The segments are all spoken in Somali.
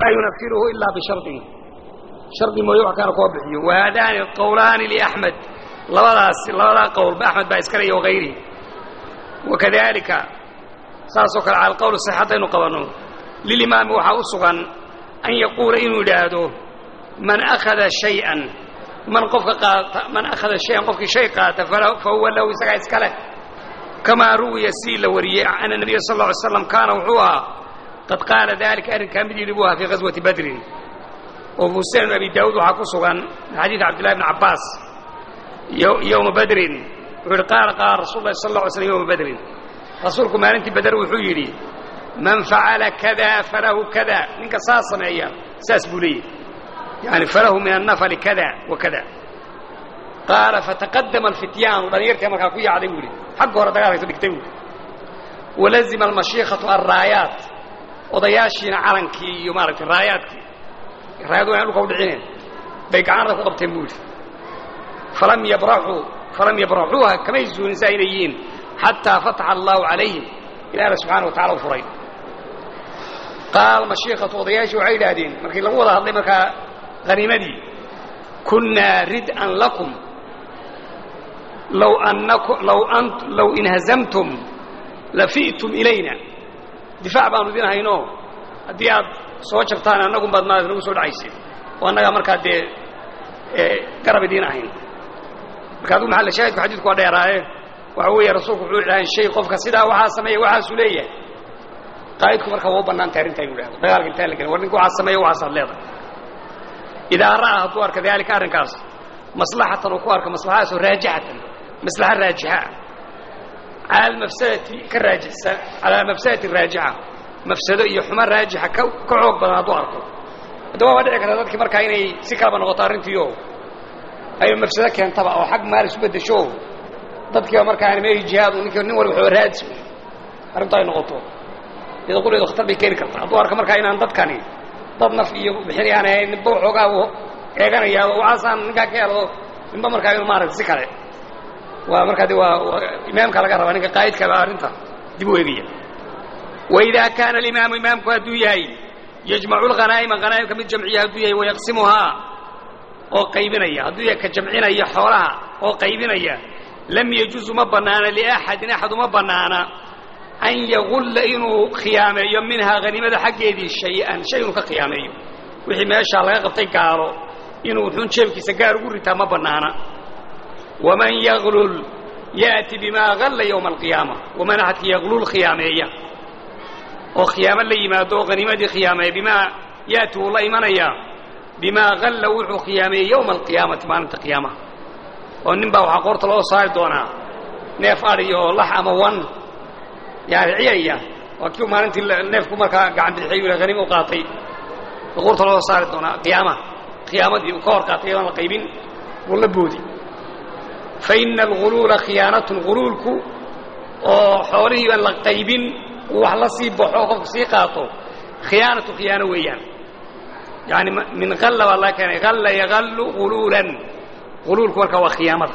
walaa yunafiruhu ilaa bishardihi shardi mooye wax kaana kuwa bixiyo wahaadaani qowlaani liaxmed labadaas labadaa qowlba axmed baa iskale iyo wagayrihi wakadalika saasoo kale cala alqowl sax haddaynu qabanno lilimaami waxaa u sugan an yaquula inuu yidhaahdo man akhada shay-an man qofka qaata man akhada shay-an qofkii shay qaata fa huwa lahu isagaa iska leh kamaa ruwiya si la wariyey ana nabiya sal lla ly slam kaana wuxuu ahaa qad qaala dalika arrinkaa mid yidhi buu ahaa fii ghaswati badrin oo fii sunan abi daawuud waxaa ku sugan min xadiidi cabdillahi bni cabbaas yowma badrin wuxuu yidhi qaala qaala rasul lahi sal lla ly slm yowma badrin rasuulku maalintii bader wuxuu yidhi man facala kada falahu kada ninka saa sameeya saas buu leeyahy yani falahu min annafali kada wa kada qaala fataqadama alfityaanu dhalinyartii markaa ku yaacday buu yidhi xagga hore dagaalkayso dhigtay buui walazima almashiikhatu alraayaat odayaashiina calankii iyo maaragtay raayaadkii raayad waan dhulka u dhicineen bay gacanada ku qabteen buu yidhi falam yabraxuu falam yabraxuuha kamay zuunin saa inay yihiin xataa fataxa allahu calayhim ilaahna subxaana wa tacala u furay qaal mashiikhatu odayaashii waxay yidhaahdeen markii lagu wada hadlay markaa haniimadii kunnaa rid'an lakum law annakum law an law inhazamtum lafi'tum ilayna difaac baanu idin hayno haddii aad soo jabtaan annagun baad maarata nagu soo dhacayseen oo annagaa markaa dee garab idiin ahayn marka adigu maxalla shaahidku xadiidku waa dheeraaye waxa weeye rasuulku wuxuu idhahan shay qofka sidaa waxaa sameeya waxaasuu leeyahay qaa'idku marka waa u bannaantay arrintaa inu idhahdo dagaalka intaan la gelin war ninka waxaa sameeya waxaasaad leedahay idaa ra'aa hadduu arka daalika arrinkaas maslaxatan uu ku arka maslaxadaasoo raajixatan maslaxa raajixa ah cala almafsadati ka raajixsan cala mafsadati raajixa mafsado iyo xumo raajixa ka ka xoog badan hadduu arko haddaba waa dhici karta dadkii markaa inay si kalaba noqoto arrintiio ay mafsado keentaba oo xag maal isu beddesho dadkiiba markaa meehi jihaadu ninki nin walba waxba raadis arrintu ay noqoto iyada quleedu khatar bay keeni kartaa hadduu arka markaa inaan dadkani dad naf iyo bixin aan ahayn ninba waxoogaa uu eeganaya waxaasaan ninkaa ka helo ninba markaa inu maaragta si kale waa markaa de waa imaamka laga rabaa ninka qaa'idka baa arrinta dib u eegaya waidaa kaana alimaamu imaamku hadduu yahay yajmacu lghanaa'ima hanaa'imka mid jamciya hadduu yahay wayaqsimuhaa oo qaybinaya hadduu yahay ka jamcinaya xoolaha oo qaybinaya lam yajuusu ma bannaana liaxadin axad uma bannaana an yagulla inuu khiyaameeyo minhaa haniimada xaggeedii shay-an shay inuu ka khiyaameeyo wixii meeshaa laga qabtay gaalo inuu xun jeebkiisa gaar ugu ritaa ma bannaana waman yaglul ya'ti bimaa galla yowma alqiyaama waman axadka yaglul khiyaameeya oo khiyaamo la yimaado oo haniimadii khiyaameeya bimaa ya'ti wuu la imanayaa bimaa galla wuxuu khiyaameeyey yowma alqiyaamati maalinta qiyaamaha oo nin baa waxaa qoorta loo saari doonaa neef adhi oo lax ama wan yani ciyaya waa kii maalintii neefku markaa gacan bidixay haniima u qaatay qoorta loo saari doonaa qiyaamaha qiyaamadii uu ka hor qaatay yadaan la qaybin wuu la boodi fa ina alguluula khiyaanatun guluulku oo xoolihii baan la qaybin uu wax la sii baxo qofku sii qaato khiyaanatu khiyaano weeyaan yani min alla baa laga keenay alla yagallu guluulan guluulku markaa waa khiyaamada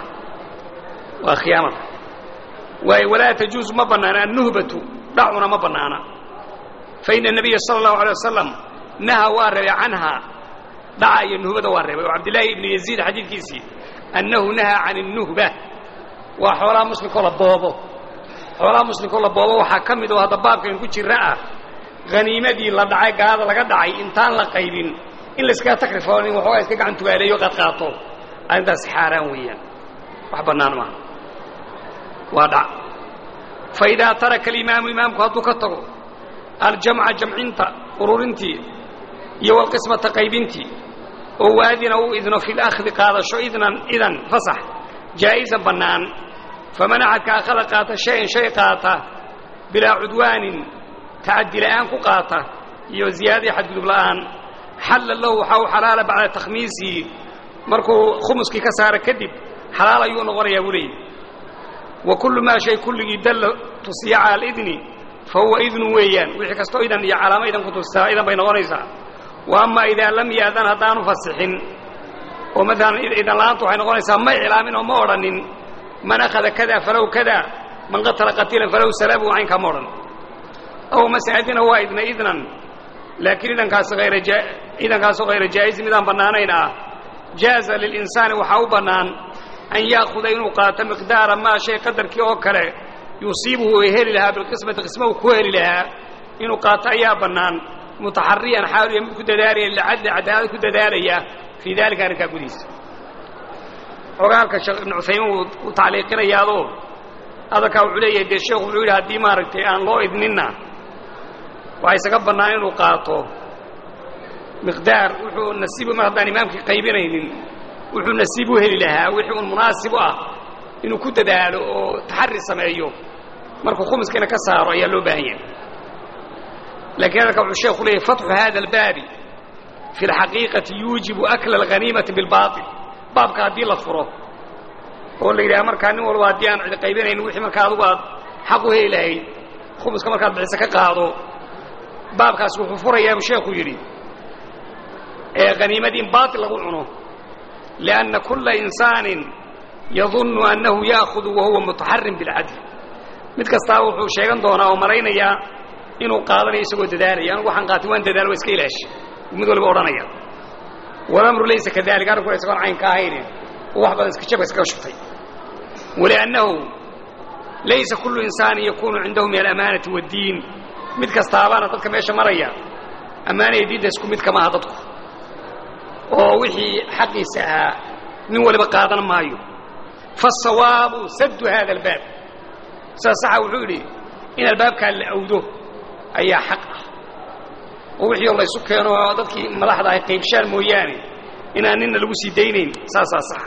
waa khiyaamada waayo walaa tajuusu ma bannaana annuhbatu dhacuna ma bannaana fa ina nabiya sala allahu alay wasalam naha waa reebay canhaa dhaca iyo nuhbada waa reebay oo cabdillaahi ibnu yaziid xadiidkiisii annahu nahaa can الnuhba waa xoolaha muslimkoo la boobo xoolaha muslimkoo la boobo waxaa ka mid oo hadda baabkan ku jira ah haniimadii la dhacay gaalada laga dhacay intaan la qaybin in layskaga takrifo nin waxoogaa iska gacan tugaaleeyo qaad qaato arrintaas xaaraan weeyaan wax bannaan maaha waa dhac fa idaa taraka alimaamu imaamku hadduu ka tago aljamca jamcinta ururintii iyo walqismata qaybintii oo waadina uu idno fi lakhdi qaadasho idnan idan fasax jaa'isan bannaan faman axadka akhada qaata shayan shay qaata bilaa cudwaanin tacaddi la'aan ku qaata iyo ziyaadai xadgudub la'aan xalla lahu waxaa u xalaala bacda takhmiisihi markuu khumuskii ka saara kadib xalaal ayuu noqonayaa buu leeyihi wa kullu maa shay kulligii dalla tusiya cala alidni fa huwa idnu weeyaan wixii kastoo idan iyo calaamo idan ku tustaa idan bay noqonaysaa wa ama idaa lam yaadan haddaanu fasixin oo maalan idan la'aantu waxay noqonaysaa ma iclaamin oo ma odhanin man akhada kada falow kada man qatala qatiilan falow salabu caynkaa ma odhan aw mase adina waa idna idnan laakiin idankaasi hayra idankaasu hayra jaa'izin midaan bannaanayn ah jaaza lilinsaani waxaa u bannaan an ya'khuda inuu qaato miqdaara maa shay qadarkii oo kale yusiibuhu ay heli lahaa bilqismati qisma uu ku heli lahaa inuu qaato ayaa bannaan mutaxariyan xaaluya mid ku dadaalaya lilcadli cadaalad ku dadaalaya fii daalika arrinkaa gudihiisa ogaalka sheekh ibnu cuthaymiin wuu tacliiqinayaadoo hadalkaa wuxuu leeyahay dee sheekhu wuxuu yidhi haddii maaragtay aan loo idninna waxaa isaga bannaan inuu qaato miqdaar wuxuu nasiibu mar haddaan imaamkii qaybinaynin wuxuu nasiib u heli lahaa wixii un munaasib u ah inuu ku dadaalo oo taxari sameeyo markuu khumuskiina ka saaro ayaa loo baahan yahay laakiin hadalka wuxuu sheekhu leeyahy fatxu hada albaabi fi اlxaqiiqati yuujibu akla alghaniimati bilbaaطil baabka haddii la furo oo la yidhaha markaa nin walba haddii aan cid qaybinaynin wixii markaa adugu aad xaq u heli lahayd khumuska markaad bixisa ka qaado baabkaas wuxuu furayaa buu sheekhu yidhi ee haniimadii in baaطil lagu cuno liأnna kula insaanin yadunnu annahu ya'hudu wahuwa mutaxarim bilcadl mid kastaaba wuxuu sheegan doonaa oo malaynayaa inuu qaadanayo isagoo dadaalaya anugu waxaan qaatay waan dadaal waa iska ilaashi mid waliba odhanaya walamru laysa kadalik arrinkuna isagoon cayn ka ahayne oo wax badan iska jabka iskaga shubtay waliannahu laysa kullu insaanin yakunu cindahu min alamaanati waaddiin mid kastaabaana dadka meesha maraya ammaanaya diinta isku mid kama aha dadku oo wixii xaqiisa ahaa nin waliba qaadan maayo faasawaabu saddu hada albaab sidaa saxa wuxuu yidhi in albaabkaa la awdo ayaa xaq ah oo wixii oo laysu keeno oo dadkii madaxda ahay qaybshaan mooyaane inaan nina lagu sii daynayn saasaa saxa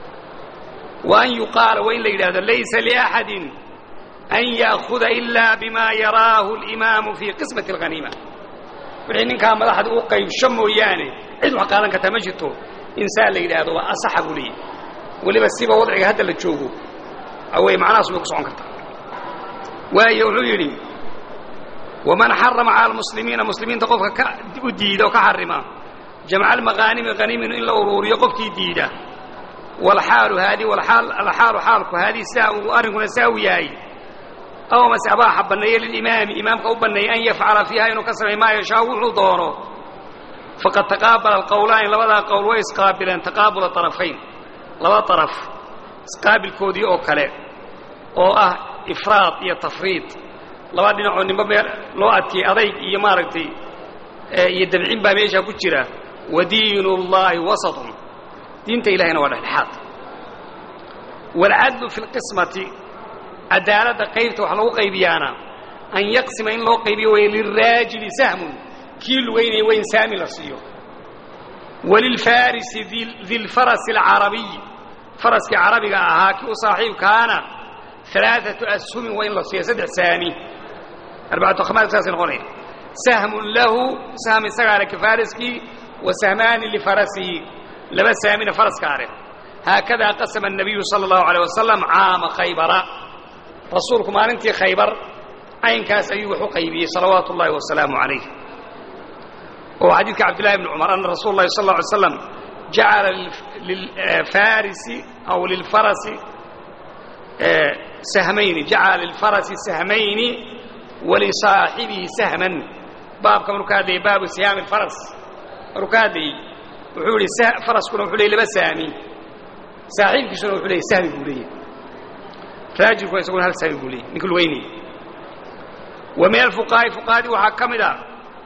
wa an yuqaala waa in la yidhahdo laysa liaxadin an ya'khuda ilaa bima yaraahu اlimaamu fii qismati اlghaniima wixii ninkaa madaxda u qaybsho mooyaane cid wax qaadan kartaa ma jirto insaan la yidhaahdo waa asaxa buu leeyahy weliba siba wadciga hadda la joogo awey macnahaas bay ku socon kartaa waayo wuxuu yidhi waman xarama cala almuslimiina muslimiinta qofka ka u diida oo ka xarima jamca almaqaanimi haniimin in la uruuriyo qofkii diida walxaalu haadi alxaalu xaalku haadii sidaa uu arrinkuna saa u yahay aw mase abaaxa banneeye lilimaami imaamka u banneeyey an yafcala fiiha inuu ka samay maa yashaa wuxuu doono faqad taqaabala alqowlaani labadaa qowl way isqaabileen taqaabula طarafayn laba طaraf isqaabilkoodii oo kale oo ah ifraad iyo tafriid laba dhinacoo nimba meel loo adkiyey adayg iyo maaragtay iyo dabcin baa meeshaa ku jira wa diin اllahi wasaطun diinta ilahayna waa dhexdhexaad wاlcadlu fi اlqismati cadaaladda qaybta wax lagu qaybiyaana an yaqsima in loo qaybiyo way liraajili sahmun kii lugaynaya waa in saami la siiyo walilfarisi dilfarasi alcarabiy faraskii carabiga ahaa kii u saaxiibkaana alaaatu ashumin waa in la siiyo saddex saami arbacatu khamaas saasay noqonaya sahmun lahu sahm isagaa leh kafariskii wa sahmaani lifarasihi laba saamina faraska leh haakadaa qasama الnabiyu salى اllahu alيه wasalam caama khaybara rasuulku maalintii khaybar caynkaas ayuu wax u qaybiyey salawaatu ullahi wasalaamu calayh oo xadiidka cabdillahi bni cumar ana rasuula اllahi sal lla alay slam jacala lilfarisi aw lilfarasi sahmayni jacala lilfarasi sahmayni walisaaxibihi sahman baabka maruu ka hadlayay baabu siyaami اlfaras maruu ka hadlayey wuxuu yihi faraskuna wuxuu leyy laba saami saaxiibkiisuna wuxuu leeyay sahmi buu leeyahy raajilkuna isaguna hal sahmi buu leeyay ninka lugaynaya wa min alfuqahaa'i fuqahadii waxaa ka mid a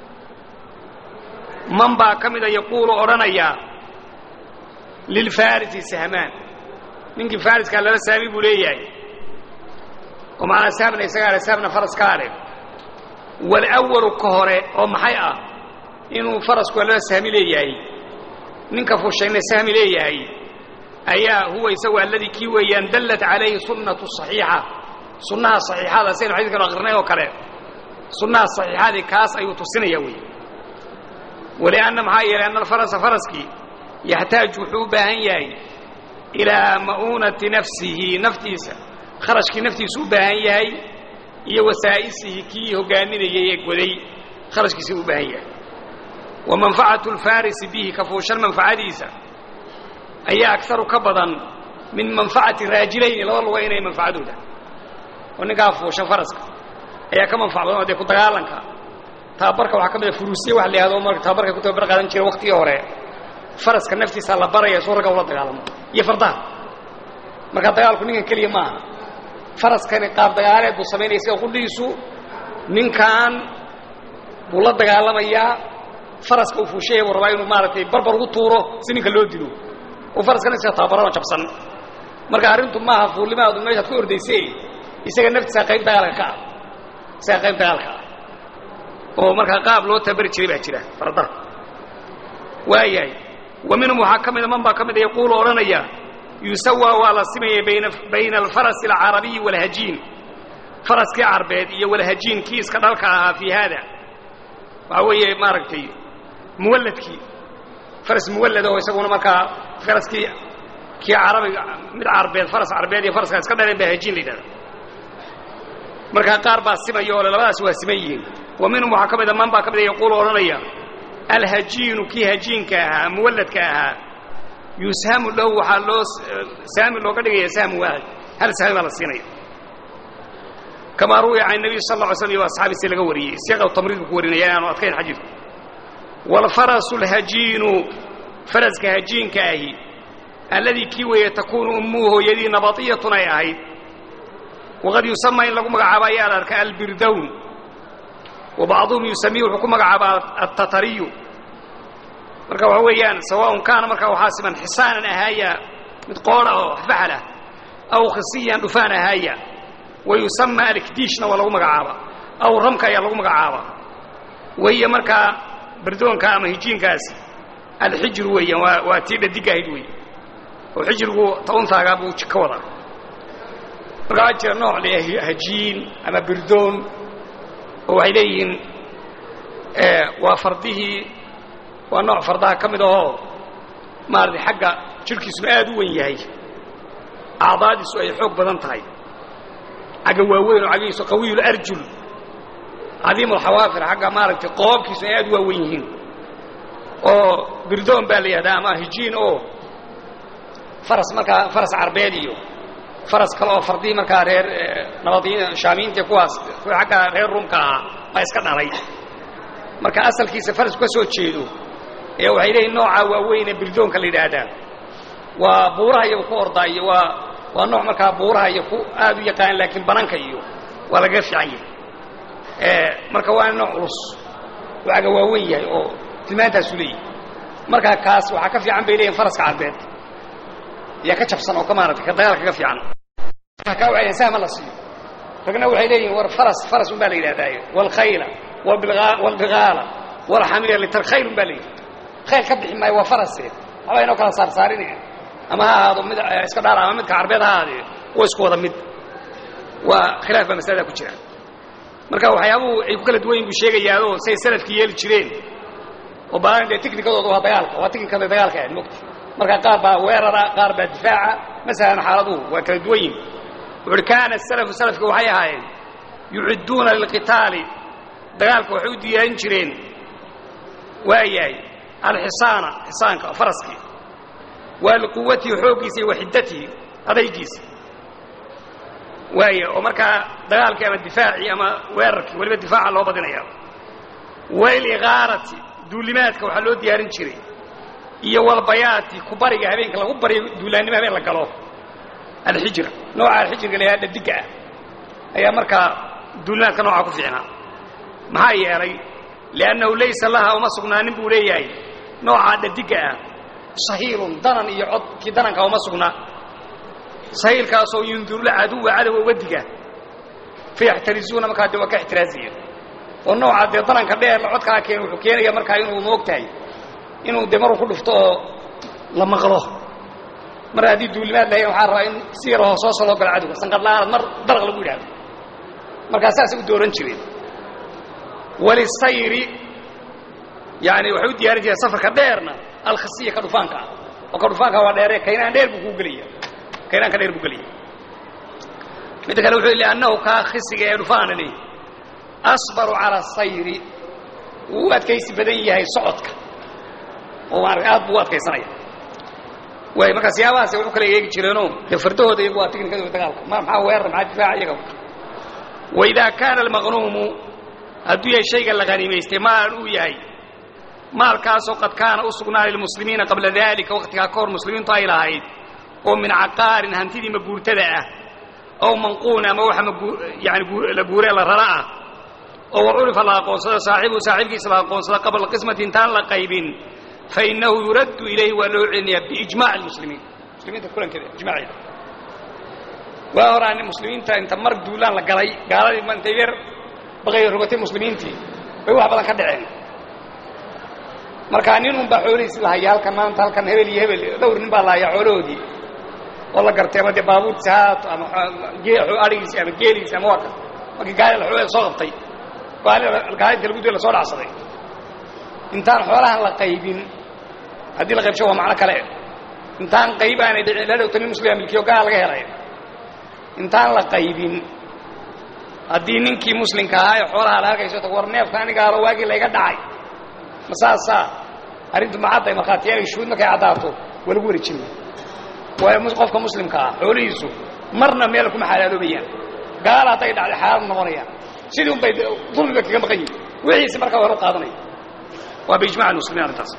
man baa ka mida yaquulu odhanaya lilfarisi sahmaan ninkii fariskaa laba saami buu leeyahay oo macnaa sahmna isagaa leh sahmna faraskaa leh walawalu ka hore oo maxay ah inuu farasku laba sahmi leeyahay ninka fushayna sahmi leeyahay ayaa huwa isagu alladii kii weeyaan dallat calayhi sunnatu صaxiixa sunnaha صaxiixada saynu xadiidkanu akrinay oo kale sunnaha صaxiixadii kaas ayuu tusinaya wey walianna maxaa yeelay anna alfarasa faraskii yaxtaaju wuxuu u baahan yahay ilaa ma'uunati nafsihi naftiisa kharashkii naftiisu u baahan yahay iyo wasaa'isihi kii hogaaminayay ee goday kharashkiisa u baahan yahay wa manfacatu اlfarisi bihi ka fuushan manfacadiisa ayaa agaru ka badan min manfacati raajilayni laba luga inay manfacadooda oo ninkaa fuushan faraska ayaa ka manfac badan oo dee ku dagaalanka tababarka waxaa ka mid a furuusiya waxa la yihahdo marka tababarka ku tababar qaadan jira waktigii hore faraska naftiisa la baraya suu ragga ula dagaalamo iyo fardaha marka dagaalku ninkan keliya maaha faraskani qaab dagaaleed buu samaynaya sida qudhiisu ninkan buu la dagaalamayaa faraska uu fuushaya buu rabaa inuu maaragtay barbar ugu tuuro si ninka loo dilo oo faraskana iska tababarano jabsan marka arrintu maaha fuulnimaadu meeshaad ku ordaysay isaga naftiisa qayb dagaalka ka ah isaga qayb dagaalka ah oo markaa qaab loo tabari jiray baa jira fardaha waayahay wa minhum waxaa ka mida man baa ka mida yaquulu odhanaya yusawaa waa la simaya bayna bayna alfarasi alcarabiyi waalhajiin faraskii carbeed iyo walhajiin kii iska dhalka ahaa fii haada waxaa weeye maaragtay muwalladkii faras muwallad oo isaguna markaa faraskii kii carabiga mid carbeed faras carbeed iyo faraska iska dhaleen baa hajiin la yidhahda markaa qaar baa simaya oo le labadaas waa siman yihiin wa minhum waxaa ka mida man baa ka mida yaquulu odhanaya alhajiinu kii hajiinka ahaa muwalladka ahaa yushamu lahu waxaa loo saami looga dhigaya sahmu waahid hal sahmi baa la siinaya kamaa ruwiya can nabiy sal lla ly slam iyo asxaabiisi laga wariyey siiqa tamriidku ku warinaya inaanu adkayn xadiidku waalfarasu alhajiinu faraska hajiinka ahi alladii kii weeye takuunu ummuhu hooyadii nabatiyatun ay ahayd waqad yusamaa in lagu magacaabo ayaa la arka albirdown wa bacduhum yusamihi wuxuu ku magacaabaa altatariyu marka waxa weeyaan sawaaun kaana markaa waxaa siman xisaanan ahaaya mid qoodha oo faxal ah aw khisiyan dhufaan ahaaya wa yusamaa alkdiishna waa lagu magacaaba aw ramka ayaa lagu magacaaba wahiya markaa birdoonka ama hijiinkaasi alxijru weeyaan waa waa tii dhadig ahayd weeye oo xijrigu tauntaagaa buu ka wadaa marka waxaa jira nooc le hajiin ama birdoon oo waxay leeyihiin waa fardihii waa nooc fardaha ka mid ahoo maaragtay xagga jidhkiisuna aad u wen yahay acdaadiisu ay xoog badan tahay xagga waaweyn oo cagihiisu qawiyu arjul cadiimu alxawaafir xagga maaragtay qoobkiisu ay aad u waawen yihiin oo birdoon baa la yihahdaa ama hijiin oo faras markaa faras carbeed iyo faras kale oo fardihii markaa reer nabadiin shaamiyiinta kuwaas kuwa xagga reer ruumka ahaa baa iska dhalay marka asalkiisa farasku ka soo jeedo ee waxay leeyihin noocaa waaweyne birdoonka la yidhaahdaa waa buuraha iyo ku ordaa iyo waa waa nooc markaa buuraha iyo ku aad u yaqaan laakiin bananka iyo waa lagaga fiican yahay marka waa nooc culus waaga waaweyn yahay oo tilmaantaasu leeyahy markaa kaas waxaa ka fiican bay leeyihin faraska carbeed yaa ka jabsan oo ka maaragtay ka dagaalka ka fiican kaa waxay leeyihin sahma la siiyo ragna waxay leeyihin war faras faras un baa la yidhahdaaye waalkhayla waalbigaala waalxamira litar khayl un baa la yidhi khayl ka bixi maayo waa farase waxbaa inoo kala saarsaarinaya ama ha ahaado mid iska dhaara ama midka carbeed ha ahaadee waa isku wada mid waa khilaaf baa masalada ku jira marka waxyaabuhu ay ku kala duwan yihin buu sheegayaadoo say salafkii yeeli jireen oo baalan dee tiknikadooda waa dagaalka waa tiknikada dagaalka ahayd mogta marka qaar baa weerara qaar baa difaaca masalan xaaladuhu waa kala duwan yihin wuxu uhi kaana asalafu salafka waxay ahaayeen yucidduuna lilqitaali dagaalka waxay u diyaarin jireen waayahay alxisaana xisaanka faraskii waa liquwatihi xooggiisa iyo waxiddatihi adaygiisa waaya oo markaa dagaalkii ama difaacii ama weerarkii weliba difaaca loo badinaya wailigaarati duulimaadka waxaa loo diyaarin jiray iyo walbayaati kubariga habeenka lagu baryo duulaannimo habeen la galo alxijr nooca alxijriga la yhaha dhadigga ah ayaa markaa duulimaadka noocaa ku fiicnaa maxaa yeelay liannahu laysa laha uma sugnaanin buu leeyahay noocaa dhadigga ah sahiilun danan iyo cod kii dananka uma sugnaa sahiilkaasoo yundurula caduwa cadowa uga diga fayaxtarizuuna markaa dee waa ka ixtiraaziya oo nooca dee dananka dheer codkaa keen wuxuu keenaya markaa inuu moog tahay inuu dee maruu ku dhufto oo la maqlo mar haddii duulimaad lahayn waxaa rabaa in si yar hoosooso loo galo cadowga sanqadla'aanad mar daraq lagu yidhahdo markaa saasay u dooran jireen walisayri yani waxay u diyaarin jireen safarka dheerna alkhasiya ka dhufaanka ah oo ka dhufaanka waa dheere kaynaan dheer buu kuu gelaya kaynaanka dheer buu gelaya midda kale wuxuu liannahu kaa khisiga ee dhufaana leeyahy asbaru cala asayri wuu u adkaysi badan yahay socodka oo maarata aad buu u adkaysanaya waay markaa siyaabahaas wuxuu kala eegi jireenoo dee fardahooda iyagu waa tiknikadooda dagaalka ma maxaa weerar maxaa difaaca iyaga waidaa kaana almaqnuumu hadduu yahay shayga la haniimaystay maalan uu yahay maalkaasoo qad kaana u sugnaaday lilmuslimiina qabla daalika wakhtigaa ka hor muslimiintu ay lahayd oo min caqaarin hantidii maguurtada ah ow manquun ama waxa yani la guuree la rara ah oo wa curifa la aqoonsado saaxibuhu saaxiibkiisa la aqoonsado qabla qismati intaan la qaybin fa innahu yuraddu ilayhi waa loo celinayaa biijmaci lmuslimiin muslimiinta kulankeeda ijmaaceeda waa horaa muslimiinta inta mar duulaan la galay gaaladii ma intay yar baqay rogatay muslimiintii bay wax badan ka dhaceen markaa nin unbaa xoolihiisi lahaya halkan maanta halkan hebel iyo hebel dhowr nin baa lahayaa xoolahoodii oo la gartay ama dee baabuurtiisi haato ama adhigiisi ama geeligiisi ama waa ka markii gaali xoolada soo qabtay gaalinta lagu duy la soo dhacsaday intaan xoolahan la qaybin haddii la qaybsho waa macno kale intaan qayb aanay dhicin la dhowta nin muslima milkiyo gaal laga helay intaan la qaybin haddii ninkii muslimka ahaa ee xoolaha la halkayso tag war neefka anigaalo waagii layga dhacay ma saasaa arrintu macadday markhaatiyaanay shuhuud markay caddaato waa lagu wareejin waayo qofka muslimka ah xoolihiisu marna meel kuma xalaaloobayaan gaala hadday dhacday xalaal noqonayaan sidii un bay dulmiba kaga maqan yihin wixiisi markaa hor u qaadanaya waa biijmac muslimiin arrintaas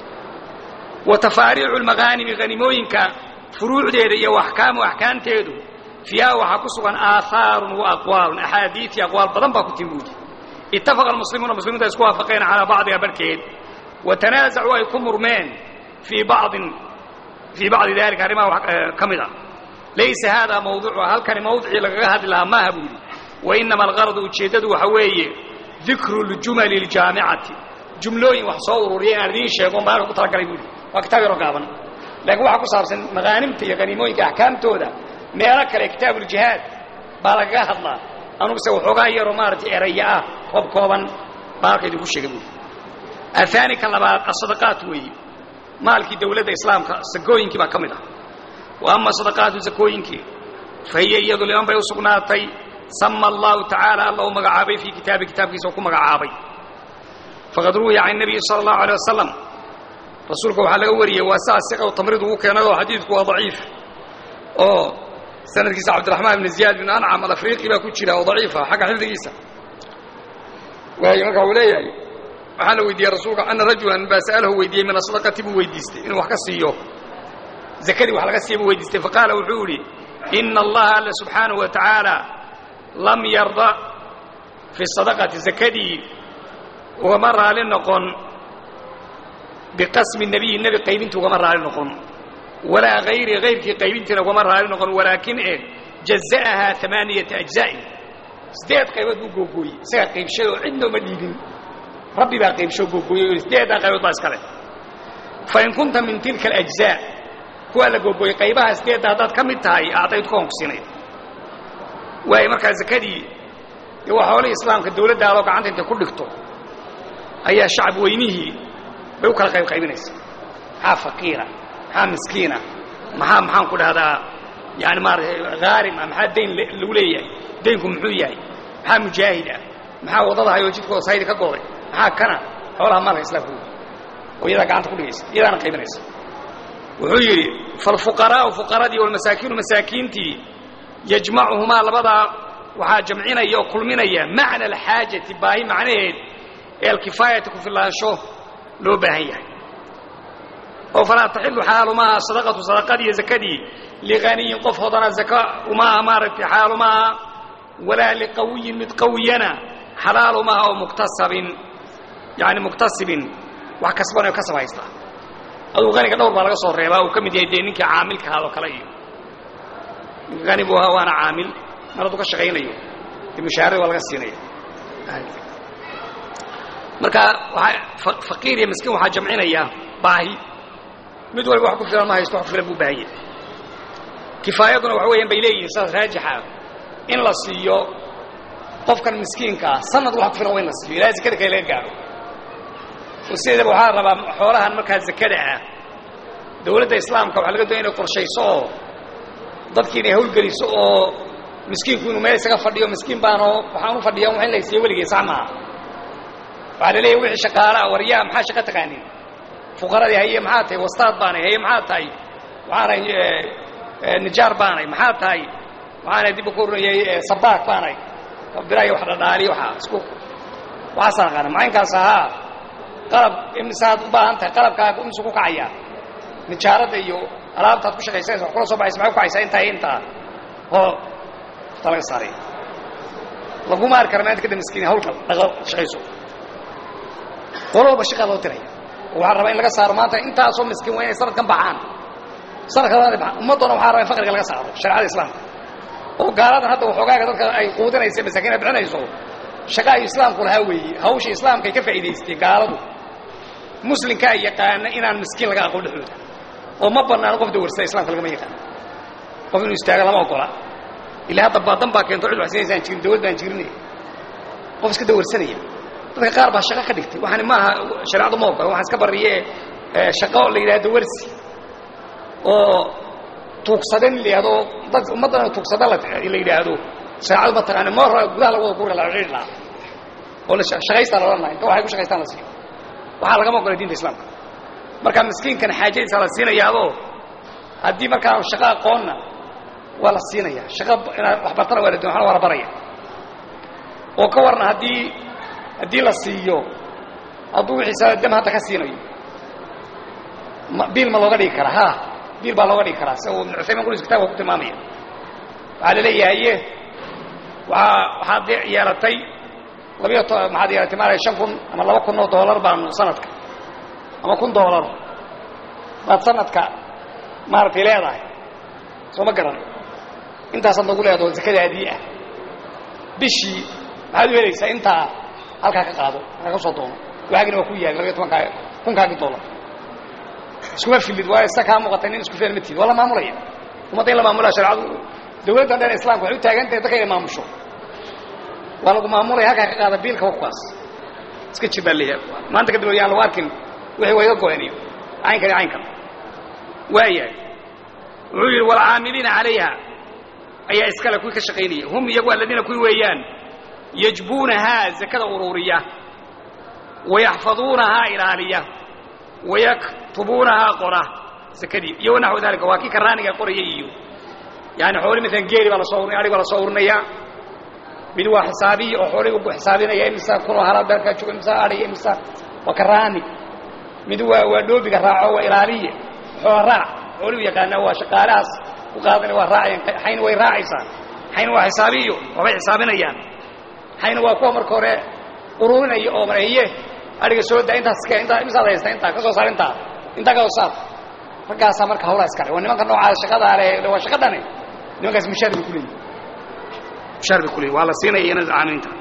wa tafaariicu lmaghaanimi hanimooyinka furuucdeeda iyo axkaamu axkaamteedu fiiha waxaa ku sugan aahaarun wa aqwaalun axaadiii aqwaal badan baa ku timi buudi ittafaqa almuslimuuna muslimiintu ay isku waafaqeen calaa bacdiha barhkeed wa tanaasacuu ay ku murmeen fii bacdin fii bacdi dalika arrimaha ka mid a laysa haadaa mawduuca halkani mawdicii lagaga hadli lahaa maaha buu yidhi wainama algaradu ujeeddadu waxa weeye dikru ljumali aljaamicati jumlooyin wax soo ururiya inaan idiin sheego on baan halka ku talagalay buu yidhi waa kitaab yaroo gaaban laakiin waxaa ku saabsan maqaanimta iyo haniimooyinka axkaamtooda meelo kale kitaabuuljihaad baa lagaga hadlaa anuguse waxoogaa yaroo maaragtay eraya ah koob kooban baa halka idinku sheegay buui ahaani ka labaad asadaqaat weeye maalkii dawladda islaamka sakooyinkii baa ka mid ah wa ama sadaqaatu sakooyinkii fa hiya iyadu liman bay u sugnaatay sama allahu tacaala alla u magacaabay fii kitaabi kitaabkiisa oo ku magacaabay faqad ruwiya can nabiyi sala allahu alay wasalam rasuulka waxaa laga wariyey waa saa siqow tamriid ugu keenay oo xadiidku waa daciif oo sanadkiisa cabdiraxmaan ibn ziyaad bin ancam alafriiqi baa ku jira oo daciifa xagga xifdigiisa waayo marka uu leeyahay waxaa la weydiiyey rasuulka ana rajulan baa sa'alahu weydiiyey min asadaqati buu weydiistay inuu wax ka siiyo zakadii wax laga siiya buu weydiistay faqaala wuxuu idhi ina allaha alla subxaanahu wa tacaala lam yarda fi sadaqati zakadii ugama raali noqon biqasmi nebiyi nebi qaybintii ugama raali noqon walaa hayri hayrkii qaybintiina ugama raali noqon walaakin e jaza'ahaa amaaniyata ajza'in sideed qaybood buu googooyey isagaa qaybshada oo cidna uma dhiibin rabbi baa qaybsho googooyey o sideeddaa qaybood baa iska leh fain kunta min tilka alajzaa kuwaa la googooyey qaybaha sideedda haddaad ka mid tahay acdaytu koon ku siinay waayo markaa zakadii dee waa xoolihii islaamka dawladdaadoo gacanta intay ku dhigto ayaa shacab weynihii bay u kala qayb qaybinaysa maxaa faqiira maxaa miskiina maxaa maxaan ku dhahdaa yani maarata haarim ah maxaa dayn lagu leeyahay daynku muxuu yahay maxaa mujaahid ah maxaa waddada hayoo jidkooda saydi ka goday maxaa kana xoolaha maalka islaamka oo iyadaa gacanta ku dhigaysa iyadaana qaybinaysa wuxuu yidhi falfuqaraa'u fuqaradii walmasaakiinu masaakiintii yajmacuhumaa labadaa waxaa jamcinaya oo kulminaya macna alxaajati baahi macnaheed ee alkifaayati ku filaansho loo baahan yahay oo falaa taxilu xalaalu maaha sadaqatu sadaqadii iyo zakadii lighaniyin qof hodana zaka umaaha maaragtay xalaalu maaha walaa liqawiyin mid qawiyana xalaalu maaha oo muktasabin yani muktasibin wax kasbanayo kasab haysta aduu haniga dhowr baa laga soo reebaa uu ka mid yahay dee ninkii caamilka ahaadoo kale iyo hani buu ahaa waana caamil mar hadduu ka shaqaynayo dee mushaharada waa laga siinaya marka waaa faqiir iyo miskiin waxaa jamcinaya baahi mid waliba wax ku filan ma haysto wax ku filan buu baahan yahay kifaayaduna waxa weeyaan bay leeyihin saas raajixa in la siiyo qofkan miskiinkaa sanad wax ku filan waa in la siiyo ilaa zakada kale laga gaaro oo sideedaba waxaa rabaa xoolahan markaa zakada ah dawladda islaamka waxaa laga doonaya inay qorshayso oo dadkii inay hawlgeliso oo miskiinku inuu meel isaga fadhiyo miskiin baanoo waxaan u fadhiya wax in la siiyo weligay sax maaha waxaa la leeyahy wixii shaqaalaa waryaa maxaa shaqo taqaanin fuqaradii haye maxaa tahay wastaad baanay haye maxaa tahay waxaanay nijaar baanay maxaa tahay waxaanay dib ku oranayay sabaak baanay abdiraayo wax dhadhaaliy waxaa isku waxaasaan aqaana macaynkaas ahaa qalab imisaad u baahan tahay qalabkaaga imisu ku kacaya nijaaradda iyo alaabtaad ku shaqaysanaysa wax kula soo baxaysa maxay ku kacaysaa intaa iyo intaa oo ta laga saaray laguma arki kara maanta kada miskiin hawlka dhaqo shaqayso qololba shaqaa loo diraya oo waxaa rabaa in laga saaro maanta intaasoo miskiin waa inay sanadkan baxaan sanadka labaad baxaan ummaddoona waxaa rabaa in faqriga laga saaro shareecada islaamka oo gaaladan hadda waxoogaaga dadka ay quudinaysa masaakiin ay bixinayso shaqa ay islaamku lahaa weeye hawsha islaamka ay ka faa'iidaystay gaaladu muslimkaa yaqaana inaan miskiin laga aqoon dhexdooda oo ma banaano qof dawarsada islamka lagama yaqaano qof inuu istaago lama ogola ilaa hadda baadan baa keento cid waxsinaysaan jirin dawlad baan jirinay qof iska dawarsanaya dadka qaar baa shaqo ka dhigtay waxaani maaha shareecadu ma ogola waxaan iska barriye shaqo la yidhahdo dawarsi oo tuugsada in la yidhahdo dad ummaddana tuugsada la yidhaahdo shareecadu ma taqaani ma hora gudaha lagu wada kuuri la cidhi lahaa oo la shaqaystaa la odhan laha inta waxay ku shaqaystaan la siiyo waxaa lagama ogola diinta islaamka marka miskiinkan xaajadiisa la siinayaadoo haddii markaa shaqo aqoonna waa la siinaya shaqo inaad waxbartana waa la doon waa la baraya oo ka warna haddii haddii la siiyo hadduu wixiisa dam hadda ka siinayo biil ma looga dhigi karaa ha biil baa looga dhigi karaa sida uu ibnu cuthaymin qulis kitabka ku tilmaamaya waxaa la leeyahaye waaa waxaad yeelatay labiyo to maxaad yeelatay maaraya shan kun ama laba kun oo doolar baanu sanadka ama kun doolar baad sanadka maaragtay leedahay soo ma garan intaasaad nagu leedaho zakadaadii ah bishii maxaad u helaysaa intaa halkaa ka qaado halkaa ka soo doono waagina waa ku yaali labiyo tobankaa kunkaagii doolar iskuma filid waayo sa kaa muuqatay nin isku feel ma tiid waa la maamulaya ummadda in la maamulaya shareecadu dawladdan dhan islamka waxay u taagan tahay dadka inay maamusho waa lagu maamulaya halkaa ka qaada biilka wakuwaas iska jir baa leeyahay maanta kadib yaan lagu arkin wixii waa iga go'aniyo caynkan iyo caynkan waayahay wuxuu yidhi walcaamiliina calayha ayaa iskale kuwii ka shaqaynaya hum iyagu aladiina kuwii weeyaan yajbuunahaa zakada ururiya wayaxfaduunahaa ilaaliya wayaktubuunahaa qora zakadii iyo wanaxwu dalika waa kii karaaniga qoraya iyo yani xooli maalan geeli baa lasoo urinaya arig baa lasoo urinayaa mid waa xisaabiyi oo xoolihii ugu xisaabinaya imisa kunoo halaad beerkaa jooga imisa adhiya imisa waa karaani mid waa waa dhoobiga raaco waa ilaaliye xoola raac xoolihu yaqaanaa waa shaqaalahaas ku qaadanaya waa raacayaan xayna way raacaysaa xayna waa xisaabiyo waxbay xisaabinayaan xayna waa kuwa marka hore ururinaya oo mareeye adhiga soo daa intaas iska intaa imisaad haysta intaa ka soo saar intaa intaa ka soo saar raggaasaa marka hawlaa iskale waa nimanka noocaada shaqadaa le waa shaqa dhane nimankaas mushaar bay kuleeyihin mushaar bay kuleeyihin waa la siinaya iyana caamiliinta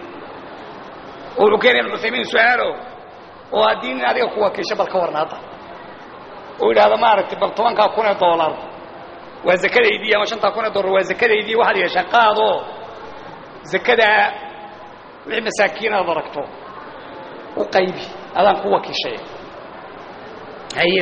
oo wuxuu keenaya ibnu cuthaymiin su-aalo oo haddii nin adiga ku wakiisho bal ka warna hadda oo yidhaahdo maaragtay bal tobankaa kun ee doolar waa zakadaydii ama shantaa kun ee doolar waa zakadaydii waxaad yeeshaa qaadoo zakadaa wixii masaakiin aad aragto u qaybi adaan ku wakiishay haye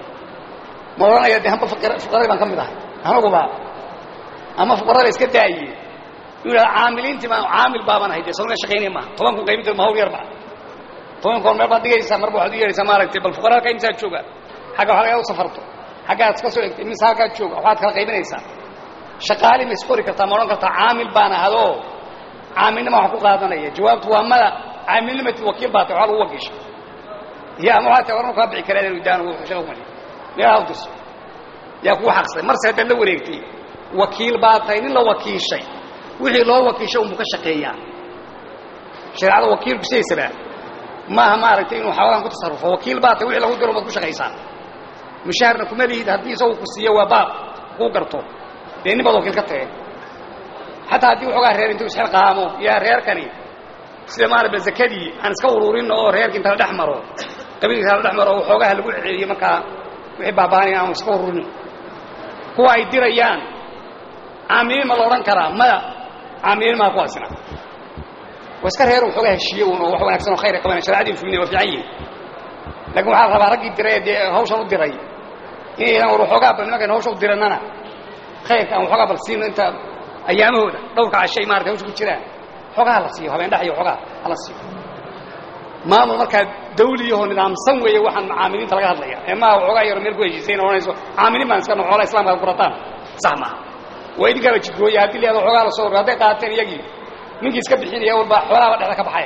ma odhanaya de hamba fuqaradii baan ka mid ahay anuguba ama fuqarada iska daaye uu yidhahdo caamiliintii baan caamil baaban ahay dee salona shaqaynaya maaha toban kun qaybinteed ma hawl yarba toban kun meel baad dhigaysaa marba waxaad u yeehaysaa maaragtay bal fuqara halkaa imisaad jooga xagga waxa lagaa u safarto xaggaad ka soo egtay imise halkaad jooga waxaad kala qaybinaysaa shaqaali ma isqori kartaa ma odhan kartaa caamil baan ahadoo caamilnima waxaan ku qaadanaya jawaabtu waa mada caamilnimatid wakiil baa tay waxaa lagu wakiisha iyo ama waxaa tay warma kaa bixi karaa inuu daan shaqa kumali meelaha u dirso yaa kugu xaqsay marse haddaad la wareegtay wakiil baa tahay nin la wakiishay wixii loo wakiishay unbuu ka shaqeeyaa shareecada wakiilku sidaysaba maaha maaragtay inuu xawalaan ku tasarrufo wakiil baa tahay wixii lagu diro baad ku shaqaysaa mushaharna kuma lihid haddii isagu ku siiyo waa baab kuu garto dee nin baad wakiil ka tageen xataa haddii waxoogaa reer intuu isxilqaamo yaa reerkani sida maaraba zakadii aan iska ururin oo reerka inta la dhex maro qabiilkiisa la dhex maro oo waxoogaha lagu celiyo markaa wixii baabaanaya aan iska ururin kuwa ay dirayaan caamiliin ma la odhan karaa maya caamiliin maa kuwaasina waa iska reer waxoogaa heshiiye un oo wax wanaagsan oo khayr ay qabanaya shareecadii fulina waa fiican yihin laakiin waxaa la rabaa raggii diray dee hawshan u diray inaydan war waxoogaa bal nimankan hawsha u dirannana khayrka aan waxoogaa bal siino inta ayaamahooda dhowrka cashay maarata hawsha ku jiraan xoogaa hala siiyo habeen dhex iyo xoogaa hala siiyo maamul markaa dawliyahoo nidaamsan weeye waxaan caamiliinta laga hadlaya ee maaha waxoogaa yaro meel ku heshiisayn odhanayso caamiliin baan iska no xoolaa islamka ad kurataan sax maaha waa idinkala jidgooya haddii la yahado xoogaa la soo urur hadday qaateen iyagii ninkii iska bixinaya walba xoolaaba dhexda ka baxaya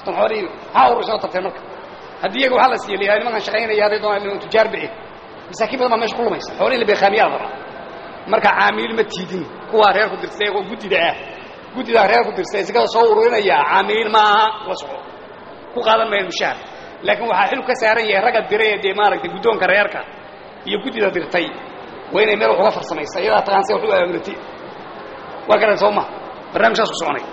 tan xoolihii maxaa urusoo tarteen marka haddii iyaga waxaa la siiya la yihahda nimankan shaqaynaya hadday doonaan tujaar be masaakiin badan baa meesha ku lumaysa xoolihi la beekhaamiyaa la rabaa marka caamiil ma tiidin kuwaa reer ku dirtay oo guddida ah guddidaa reer ku dirtay sikada soo ururinaya caamiil maaha la soco ku qaadan mayaan mushaar laakiin waxaa xil ka saaran yahay ragga diray ee dee maaragtay guddoonka reerka iyo guddida dirtay waa inay meel wax uga farsamaysa iyadaa taqaan se wax u aaminatay waa garan soo ma barnamij saas ku soconay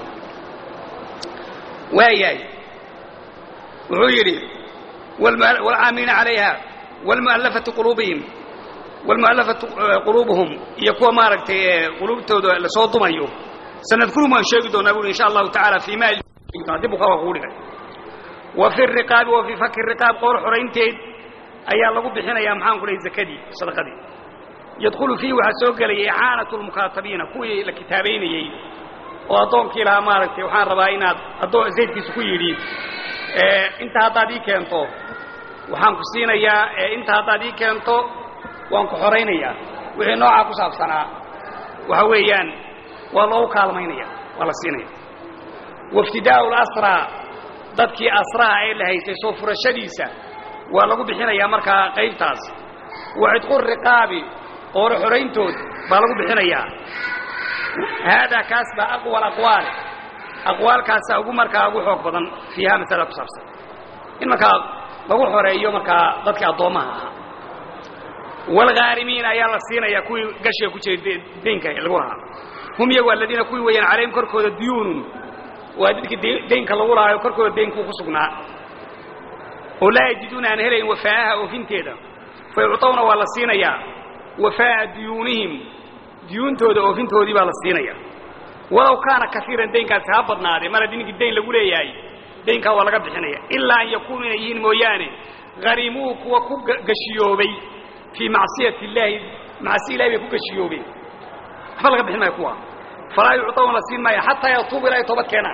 waayahay wuxuu yidhi wاlcaamiliina عalayha wاlmualafati quluubihim wاlmualafatu quluubuhum iyo kuwa maaragtay quluubtooda lasoo dumayo sanadkurum waan sheegi doonaa bui insha allahu taعala fii ma dib ukaa kugu dhigay wa fi الriqaabi wa fii faki الriqaab qoor xoraynteed ayaa lagu bixinayaa maxaan ku dhahay zakadii sadaqadii yadkhulu fiihi waxaa soo gelaya icaanaة اlmukaatabiina kuwii la kitaabaynayey oo addoonkii lahaa maaragtay waxaan rabaa inaad addoon zaydkiisa ku yidhi inta haddaad ii keento waxaan ku siinayaa inta haddaad ii keento waan ku xoraynayaa wixii noocaa ku saabsanaa waxa weeyaan waa loogu kaalmaynaya waa la siinaya waiftidaa'u اlasraa dadkii asraha ee la haystay soo furashadiisa waa lagu bixinayaa markaa qaybtaas wa cidqu riqaabi qooro xorayntood baa lagu bixinayaa haadaa kaas baa aqwa alaqwaal aqwaalkaasaa ugu markaa ugu xoog badan fiiha masalada ku saabsan in markaa lagu xoreeyo markaa dadkii addoommaha ahaa waalghaarimiin ayaa la siinayaa kuwii gashiga ku jiray deynka lagu lahaa hum iyagu aladiina kuwii weeyaan calayhim korkooda duyuunun waa dadkii deynka lagu lahaayo korkooda deynkuu ku sugnaa oo laa yajiduuna aan helayn wafaa'aha oofinteeda fa yucطawna waa la siinayaa wafaa'a duyuunihim duyuuntooda oofintoodii baa la siinaya walow kaana kaiiran deynkaasi ha badnaadee mar haddii ninkii dayn lagu leeyahay deynkaa waa laga bixinaya ilaa an yakuunu inay yihiin mooyaane harimuu kuwa ku gashiyoobay fii macsiyati illaahi macsi ilahi bay ku gashiyoobeen waxba laga bixin maayo kuwa falaa yucطawna la siin maayo xataa yatuubu ilaa ay toobad keenaan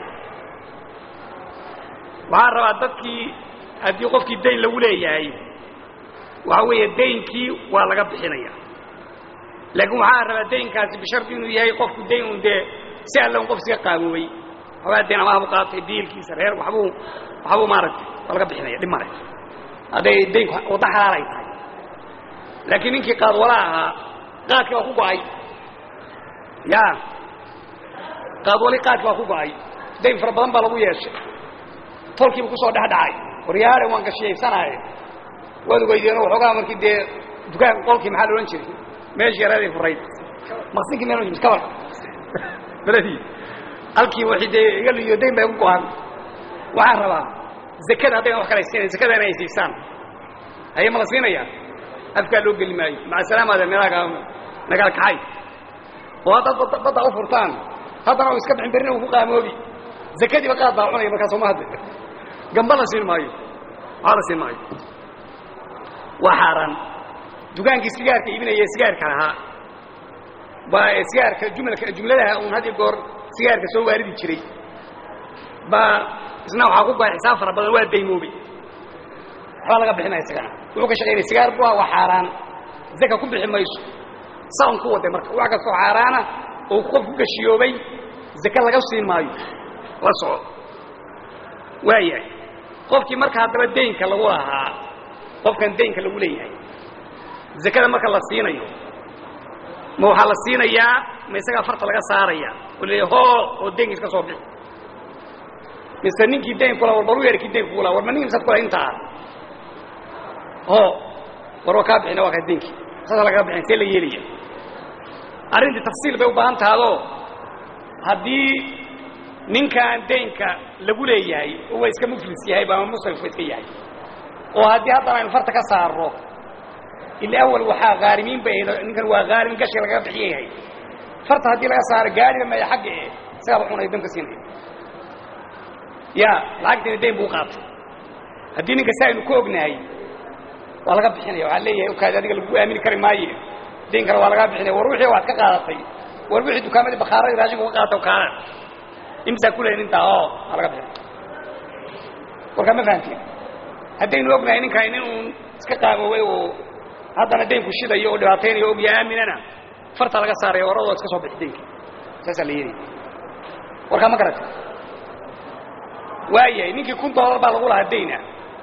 waxaan rabaa dadkii haddii qofkii dayn lagu leeyahay waxa weeye daynkii waa laga bixinaya laakiin waxaa rabaa daynkaasi bishardi inuu yahay qofku dayn un dee si alle un qof iska qaaboobay waxbaa dayn amaha bu qaatay biilkiisa reer waxbuu waxbuu maaragtay waa laga bixinaya dhib male hadday daynku wadda xalaal ay tahay laakiin ninkii qaadwala ahaa qaadkii waa ku go'ay ya qaadwali qaadkii waa ku go'ay dayn fara badan baa lagu yeeshay tolkiiba kusoo dhexdhacay waryaare waan gashiyaysanaaye waad ogeydeen waxoogaa markii dee dukaanka qolkii maxaa la odhan jiray meeshii yareeday furayd maqsinkii meel miskabal beledii halkii waxay dee iga liyo dayn bay ku go-an waxaan rabaa zakada haddayna wax kala siinayn zakada inay siisaan haye ma la siinayaa afkaa loo geli maayo maca salaamaada meelaha nagala kaxay oo haddaad badda u furtaan haddana u iska bixin berrina uu ku qaamoobi zakadiiba qaad baa cunaya markaa sooma hadde gamba la siin maayo waxaa la siin maayo waa xaaraan dukaankii sigaarka iibinaya sigaarka lahaa baa sigaarka jumlaka jumladaha uun had iyo goor sigaarka soo waaridi jiray baa isna waxaa ku goay xisaab fara badan waa daymoobay waxbaa laga bixinaya isagana wuxuu ka shaqaynaya sigaar bu waa xaaraan zaka ku bixi mayso saa un ku waday marka wax kastoo xaaraana oo qof ku gashiyoobay zake laga siin maayo la soco waayahay qofkii marka haddaba daynka lagu lahaa qofkan daynka lagu leeyahay zakada marka la siinayo ma waxaa la siinayaa ma isagaa farta laga saaraya oo leeya hoo oo daynka iska soo bixi mise ninkii dayn kula war baru yeerkii dayn kugula war ma ninki misaad kula intaa hoo war waa kaa bixina waa kaa daynkii saasa lagaga bixin see la yeelaya arrintii tafsiil bay u baahan tahadoo haddii ninkaan daynka lagu leeyahay oo waa iska muflis yahay ama musrif waa iska yahay oo haddii haddana aynu farta ka saarro ila awal waxaa haarimiin bay ahayd ninkan waa haarim gashi lagaga bixiya yahay farta haddii laga saaro gaariba maya xagga e isagaaba cunay dan ka siinaya ya lacagteena dayn buu qaatay haddii ninka si aynu ku ognahay waa laga bixinaya waxaa leeyahay okaadi adiga lagu aamini kari maaye dayn kale waa lagaa bixinaya war wixii waad ka qaadatay war wixii dukaamadii bakaaradii raashinku ka qaata kaana imsaa kuleyn intaa oo waa laga bixinaya warkaa ma fahamtiin haddaynu ognahay ninkaan nin uun iska qaaboobay oo haddana daynku shidayo oo dhibaataynayo ogya aaminana farta laga saaraya waradoo iska soo bixi daynka saasaa la yeelaya warkaa ma garata waayahay ninkii kun doolar baa lagu lahaa dayna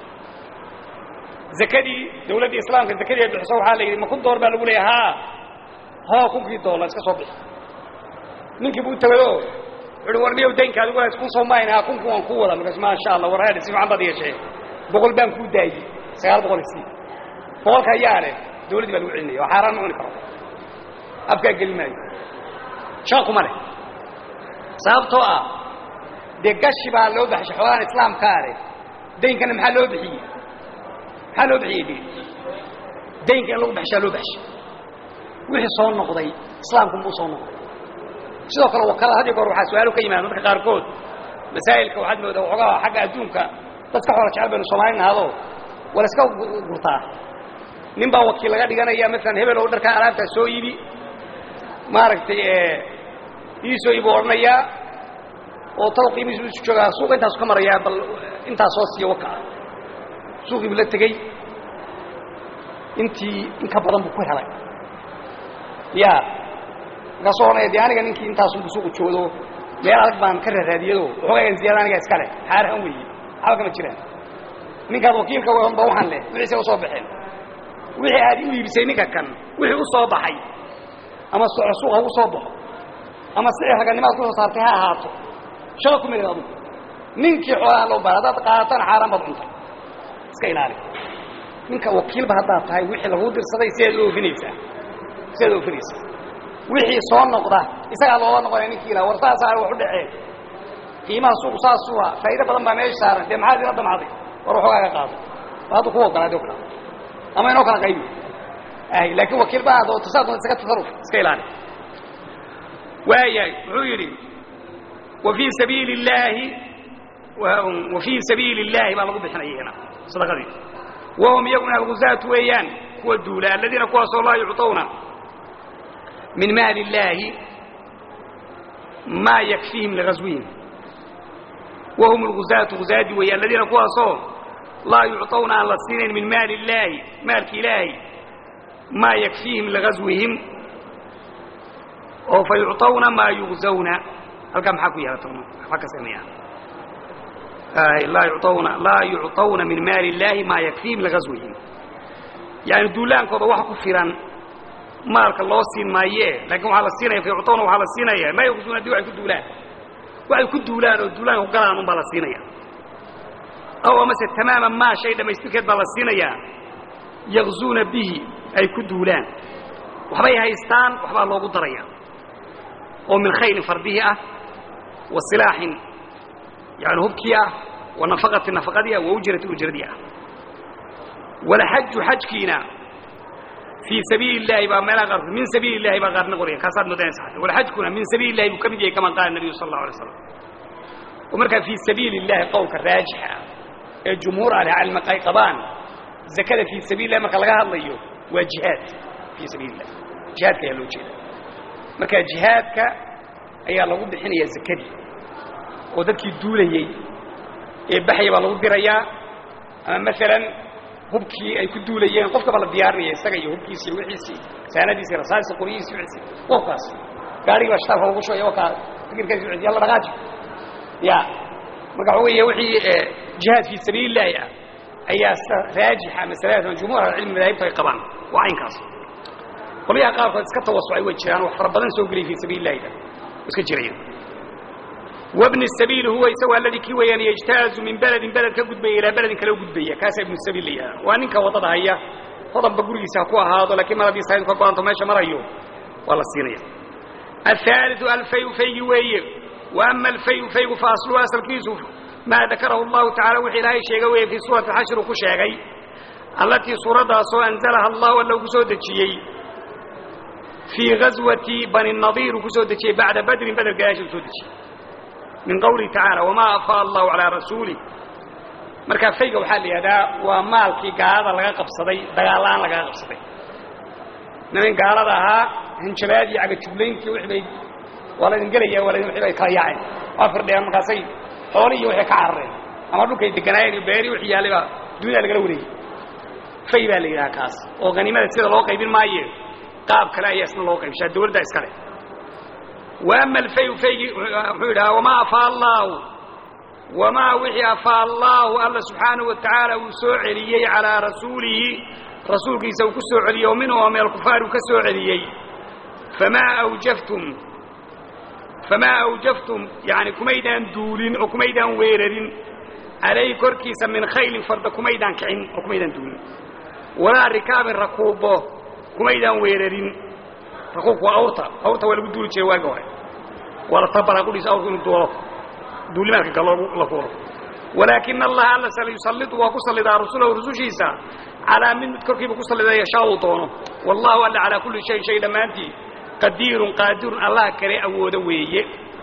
zakadii dawladda islaamka zakadii ay bixiso waxaa la yidhi ma kun doolar baa lagu leeyahay haa hoo kunkii doolar iska soo bixi ninkii buu tagado wuxuuhi war niyow daynka adigu lahays kun soo maayna haa kunku waan ku wada markaas maasha allah war haadhi si fiican baad yeeshee boqol baan kuu daayey sagaal boqol isii boqolka ayaa leh dawladdii baa lagu celinaya oo xaaraan ma cuni karo afkaa geli maayo shaqa kuma leh sababtoo ah dee gashi baa loo baxshay xoolaan islaamkaa leh daynkana maxaa loo bixiyey maxaa loo bixiyey de daynka in lagu baxshaa loo baxshay wixii soo noqday islaamkunbuu soo noqday sidoo kale wakala had iyo goor waxaa su-aalo ka yimaada dadka qaarkood masaa'ilka waxaad moodaa waxoogaa xagga adduunka dadka xoola jecel baynu soomaali nahado wala iska gurtaa nin baa wakiil laga dhiganaya maalan hebel oo dharkaa alaabtaa soo iibi maaragtay ii soo iibu odhanayaa oo talo qiimihiisu isu joogaa suuqa intaasu ka marayaa bal intaas soo siiya waka suuqii buu la tegey intii in ka badan buu ku helay ya markaasuu odhanaya de aniga ninkii intaasunbu suuqu joogdo meel adag baan ka raaraadiyado waxoogayan ziyada aniga iska leh xaarahan weeye xaba kama jiraan ninkaad wakiilka ba waxaan leh wixiise usoo baxeen wixii aad u iibisay ninka kan wixii u soo baxay ama soco suuq ha u soo baxo ama sicir raganimaad kusoo saartay ha ahaato shaqa ku midid adugu ninkii xoolaha loo baara haddaad qaadataana xaaraan baad cuntay iska ilaali ninka wakiilba haddaad tahay wixii laguu dirsaday sidaad u oofinaysaa sidaad oofinaysaa wixii soo noqda isagaa loola noqonaya ninkii ilaha war saasaa wax u dhaceen qiimaha suuqu saasuha faa'ido badan baa meesha saaran dee maxaad ila damcday war waxoogaa ka qaado haddu ku ogolaadi o kala ama inoo kala qaybi ay laakiin wakiil baa adoo tasaa doonta iska tasarruf iska ilaali waayahay wuxuu yidhi wa fii sabiili illaahi wa fii sabiili illaahi baa lagu bixinaya hina sadaqadii wahum iyaguna alguzaat weeyaan kuwa duula aladiina kuwaasoo laa yucطawna min maali illaahi maa yakfiihim ligazwihim wahum alguzaatu guzaadi weeye aladiina kuwaasoo laa yucطawna aan la siinayn min maali illaahi maalki ilaahi maa yakfiihim ligazwihim oo fa yucطawna maa yugzawna halkaa maxaa ku yaala waxba ka sameeya laa yuطawna laa yucطawna min maali illaahi maa yakfiihim ligazwihim yani duulaankooda wax ku filan maalka loo siin maaye lakin waxaa la siinaya fa yucطawna waxaa la siinaya maa yugzuuna di waxay ku duulaan waxay ku duulaan oo duulaanka ku galaan un baa la siinaya aw amase tamaama maa shay dhammaystirkeed baa la siinayaa yakzuuna bihi ay ku duulaan waxbay haystaan waxbaa loogu daraya oo min khaylin fardihi ah wa silaaxin yani hubkii ah wa nafaqati nafaqadii ah wa ujrati ujradii ah walxaju xajkiina fii sabiili اllahi baa meelaha qaarkood min sabiili اllahi baa qaarna qoraya kaasaad modanaysa walxajkuna min sabiili اllahi buu ka mid yahay kama qaala nabiyu sal اllahu alay slam oo markaa fii sabiili اllahi qowlka raajixa ah ee jumhuur ahlicilmi ay qabaan zakada fii sabiil lah marka laga hadlayo waa jihaad fii sabiili lah jihaadka ayaa loo jeeda marka jihaadka ayaa lagu bixinayaa zakadii oo dadkii duulayey ee baxya baa lagu dirayaa ama maalan hubkii ay ku duulayeen qofkaba la diyaarinaya isaga iyo hubkiisi iyo wixiisii saanadiisi rasaasi qoryihiisi wiisi qofkaas gaarigii baa shitaabka lagu shubaya wakaa fikirkaasi wiisi yalla dhaqaaji ya marka waxa weeye wixii jihaad fii sabiili illaahi ah ayaa raajixa masaladaas jumhuur ahlicilmi madaahibta ay qabaan waa caynkaas qolyaha qaarkood iska tawasucay way jiraan wax fara badan soo geliyay fii sabiili illahida iska jiraya wabni sabiil huwa isagu alladii kii weeyaan yajtaazu min beledin beled ka gudbaya ilaa beledin kale u gudbaya kaasaa ibnu sabiil la yidhaha waa ninka waddada haya hodanba gurigiisa ha ku ahaado lakiin mar haddii saaidu ka go-anto meesha marayo waa la siinaya aلثaaliثu alfayu faygi weeye wa ama alfayu faygu fa asluhu asalkiisu maa dakarahu اllahu tacala wixii ilaahay sheega weeye fii suurati xashir uu ku sheegay allatii suuraddaasoo anzalaha allahu alla uu ku soo dejiyey fii gazwati bani nadiir uu ku soo dejiyey bacda badrin beder gadaashii uu soo dejiyey min qawlihi tacaala wamaa afaa allahu calaa rasuulih markaa fayga waxaa la yidhahdaa waa maalkii gaalada laga qabsaday dagaal-aan lagaga qabsaday niman gaalada ahaa hanjabaad iyo cagajuglayntii wixii bay waa laydin gelaya waa laydin wixii bay kala yaaceen waa firdheen markaasay xooli iyo waxay ka carareen ama dhulkay deganaayeen iyo beeri wixii yaallay baa dunida lagala wareegay fay baa la yidhaha kaas oo haniimada sida loo qaybin maaye qaab kale ayaa isna loo qaybshaa dawladda iskale wa ama alfayu faygii wuxuu yidhaha wamaa afaa allaahu wamaa wixii afaa allaahu alla subxaanahu wa tacaala uu soo celiyey calaa rasuulihi rasuulkiisa uu ku soo celiyey oo minhu oo min alkufaar uu ka soo celiyey famaa awjaftum famaa awjaftum yani kumaydaan duulin oo kumaydaan weerarin calayhi korkiisa min khaylin farda kumaydaan kicin oo kumaydaan duulin walaa rikaabin rakuubo kumaydaan weerarin rakuubku waa awrta awrta waa lagu duuli jiray waagi hore waa la tabaraa kudhiisa awrku inuu duulo duulimaadka galo la fuulo walaakina allaha alla sayusallidu waa ku sallidaa rasulahu rusushiisa calaa mid mid korkiiba ku sallidaa yashaa uu doono wallahu alla calaa kulli shayin shay dhammaantii qadiirun qaadirun allah kale awoodo weeye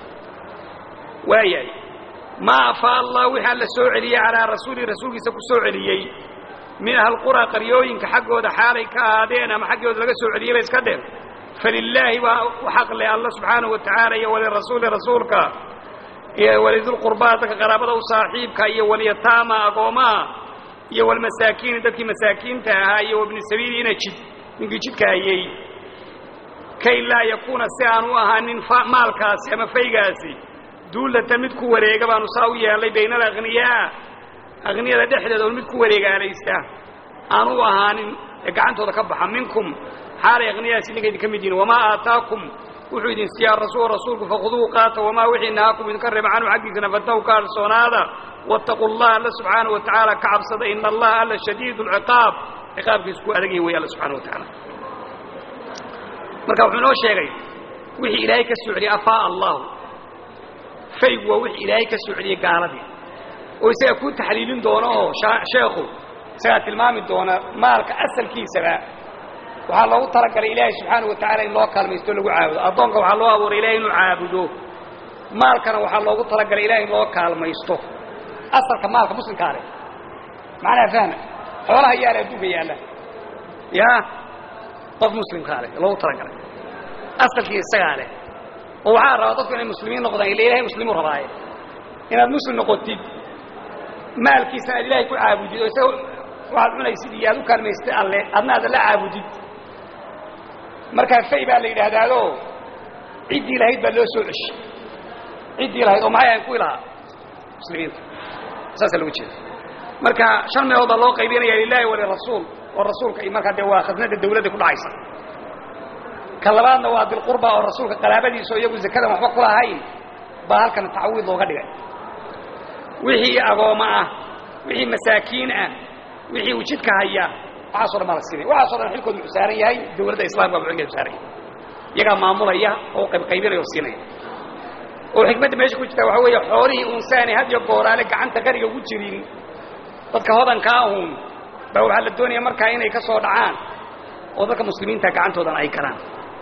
waayahay maa afaa allah wixii alla soo celiyey calaa rasuulihi rasuulkiisa ku soo celiyey min ahlquraa qaryooyinka xaggooda xaalay ka ahaadeen ama xaggooda laga soo celiyey ba iska dheen falilaahi baa u xaq leh alla subxaanahu wa tacaala iyo walirasuuli rasuulka iyo walidulqurbaa dadka qaraabada u saaxiibka iyo walyataama agoomaha iyo walmasaakiini dadkii masaakiinta ahaa iyo wabni sabiili ina jid ninkii jidka hayey kay laa yakuuna si aan u ahaanin maalkaasi ama faygaasi duullata mid ku wareega baanu saa u yeelnay bayna alakhniyaa akhniyada dhexdeeda oo mid ku wareegaalaysta aan u ahaanin ee gacantooda ka baxa minkum xaalay akhniyahaasi ninka idinka mid yihin wamaa aataakum wuxuu idin siiyaa rasuul rasuulku fakhuduuhu qaata wamaa wixii nahaakum idinka reeba canhu xaggiisana fantahu ka harsoonaada waataquu allaha alla subxaanahu wa tacaala ka cabsada ina allaha alla shadiidu alciqaab ciqaabkiisu ku adagyahi wey alla subxana wa tacaala marka wuxuu inoo sheegay wixii ilaahay ka soo celiyey afaa allahu faygu waa wixii ilaahay ka soo celiyey gaaladii oo isaga kuu taxliilin doono oo sheekhu isagaa tilmaami doona maalka asalkiisaba waxaa loogu talagalay ilaahay subxaana wa tacaala in loo kaalmaysto o lagu caabudo addoonka waxaa loo abuuray ilahay inuu caabudo maalkana waxaa loogu talagalay ilahay in loo kaalmaysto asalka maalka muslimkaa leh macnaha fahma xoolaha yaala adduunka yaalla ya qof muslimkaa leh loogu talagalay asalkii isagaa leh oo waxaa rabaa dadku inay muslimiin noqdaan ila ilahay muslimuu rabaaye inaad muslim noqotid maalkiisana aad ilahay ku caabudid oo isaga waxaad cunaysid iyo aad u kaalmaystay alle adna aad alla caabudid markaa fay baa la yidhaahdaado ciddii lahayd baa loo soo ceshay ciddii lahayd oo maxay ahayn kuwii lahaa muslimiinta saasaa lagu jeeda marka shan meelood baa loo qaybinaya lilahi walirasuul oo rasuulka iyo markaa dee waa khasnada dawladda ku dhacaysa ka labaadna waa dilqurba oo rasuulka qaraabadiisa oo iyagu zakadan waxba ku lahayn baa halkan tacwiid looga dhigay wixii agooma ah wixii masaakiin ah wixii uu jidka haya waxaaso dhan baa la siinaya waxaaso dhan xilkoodu wuxuu saaran yahay dawladda islamka buu xilkeedu saaran yahay iyagaa maamulaya oo qaybqaybinaya oo siinaya oo xikmadda meesha ku jirta waxaa weeye xoolihii unsaani had iyo gooraale gacanta qariga ugu jirin dadka hodanka ahun baa waxaa la doonaya markaa inay ka soo dhacaan oo dadka muslimiinta gacantoodan ay galaan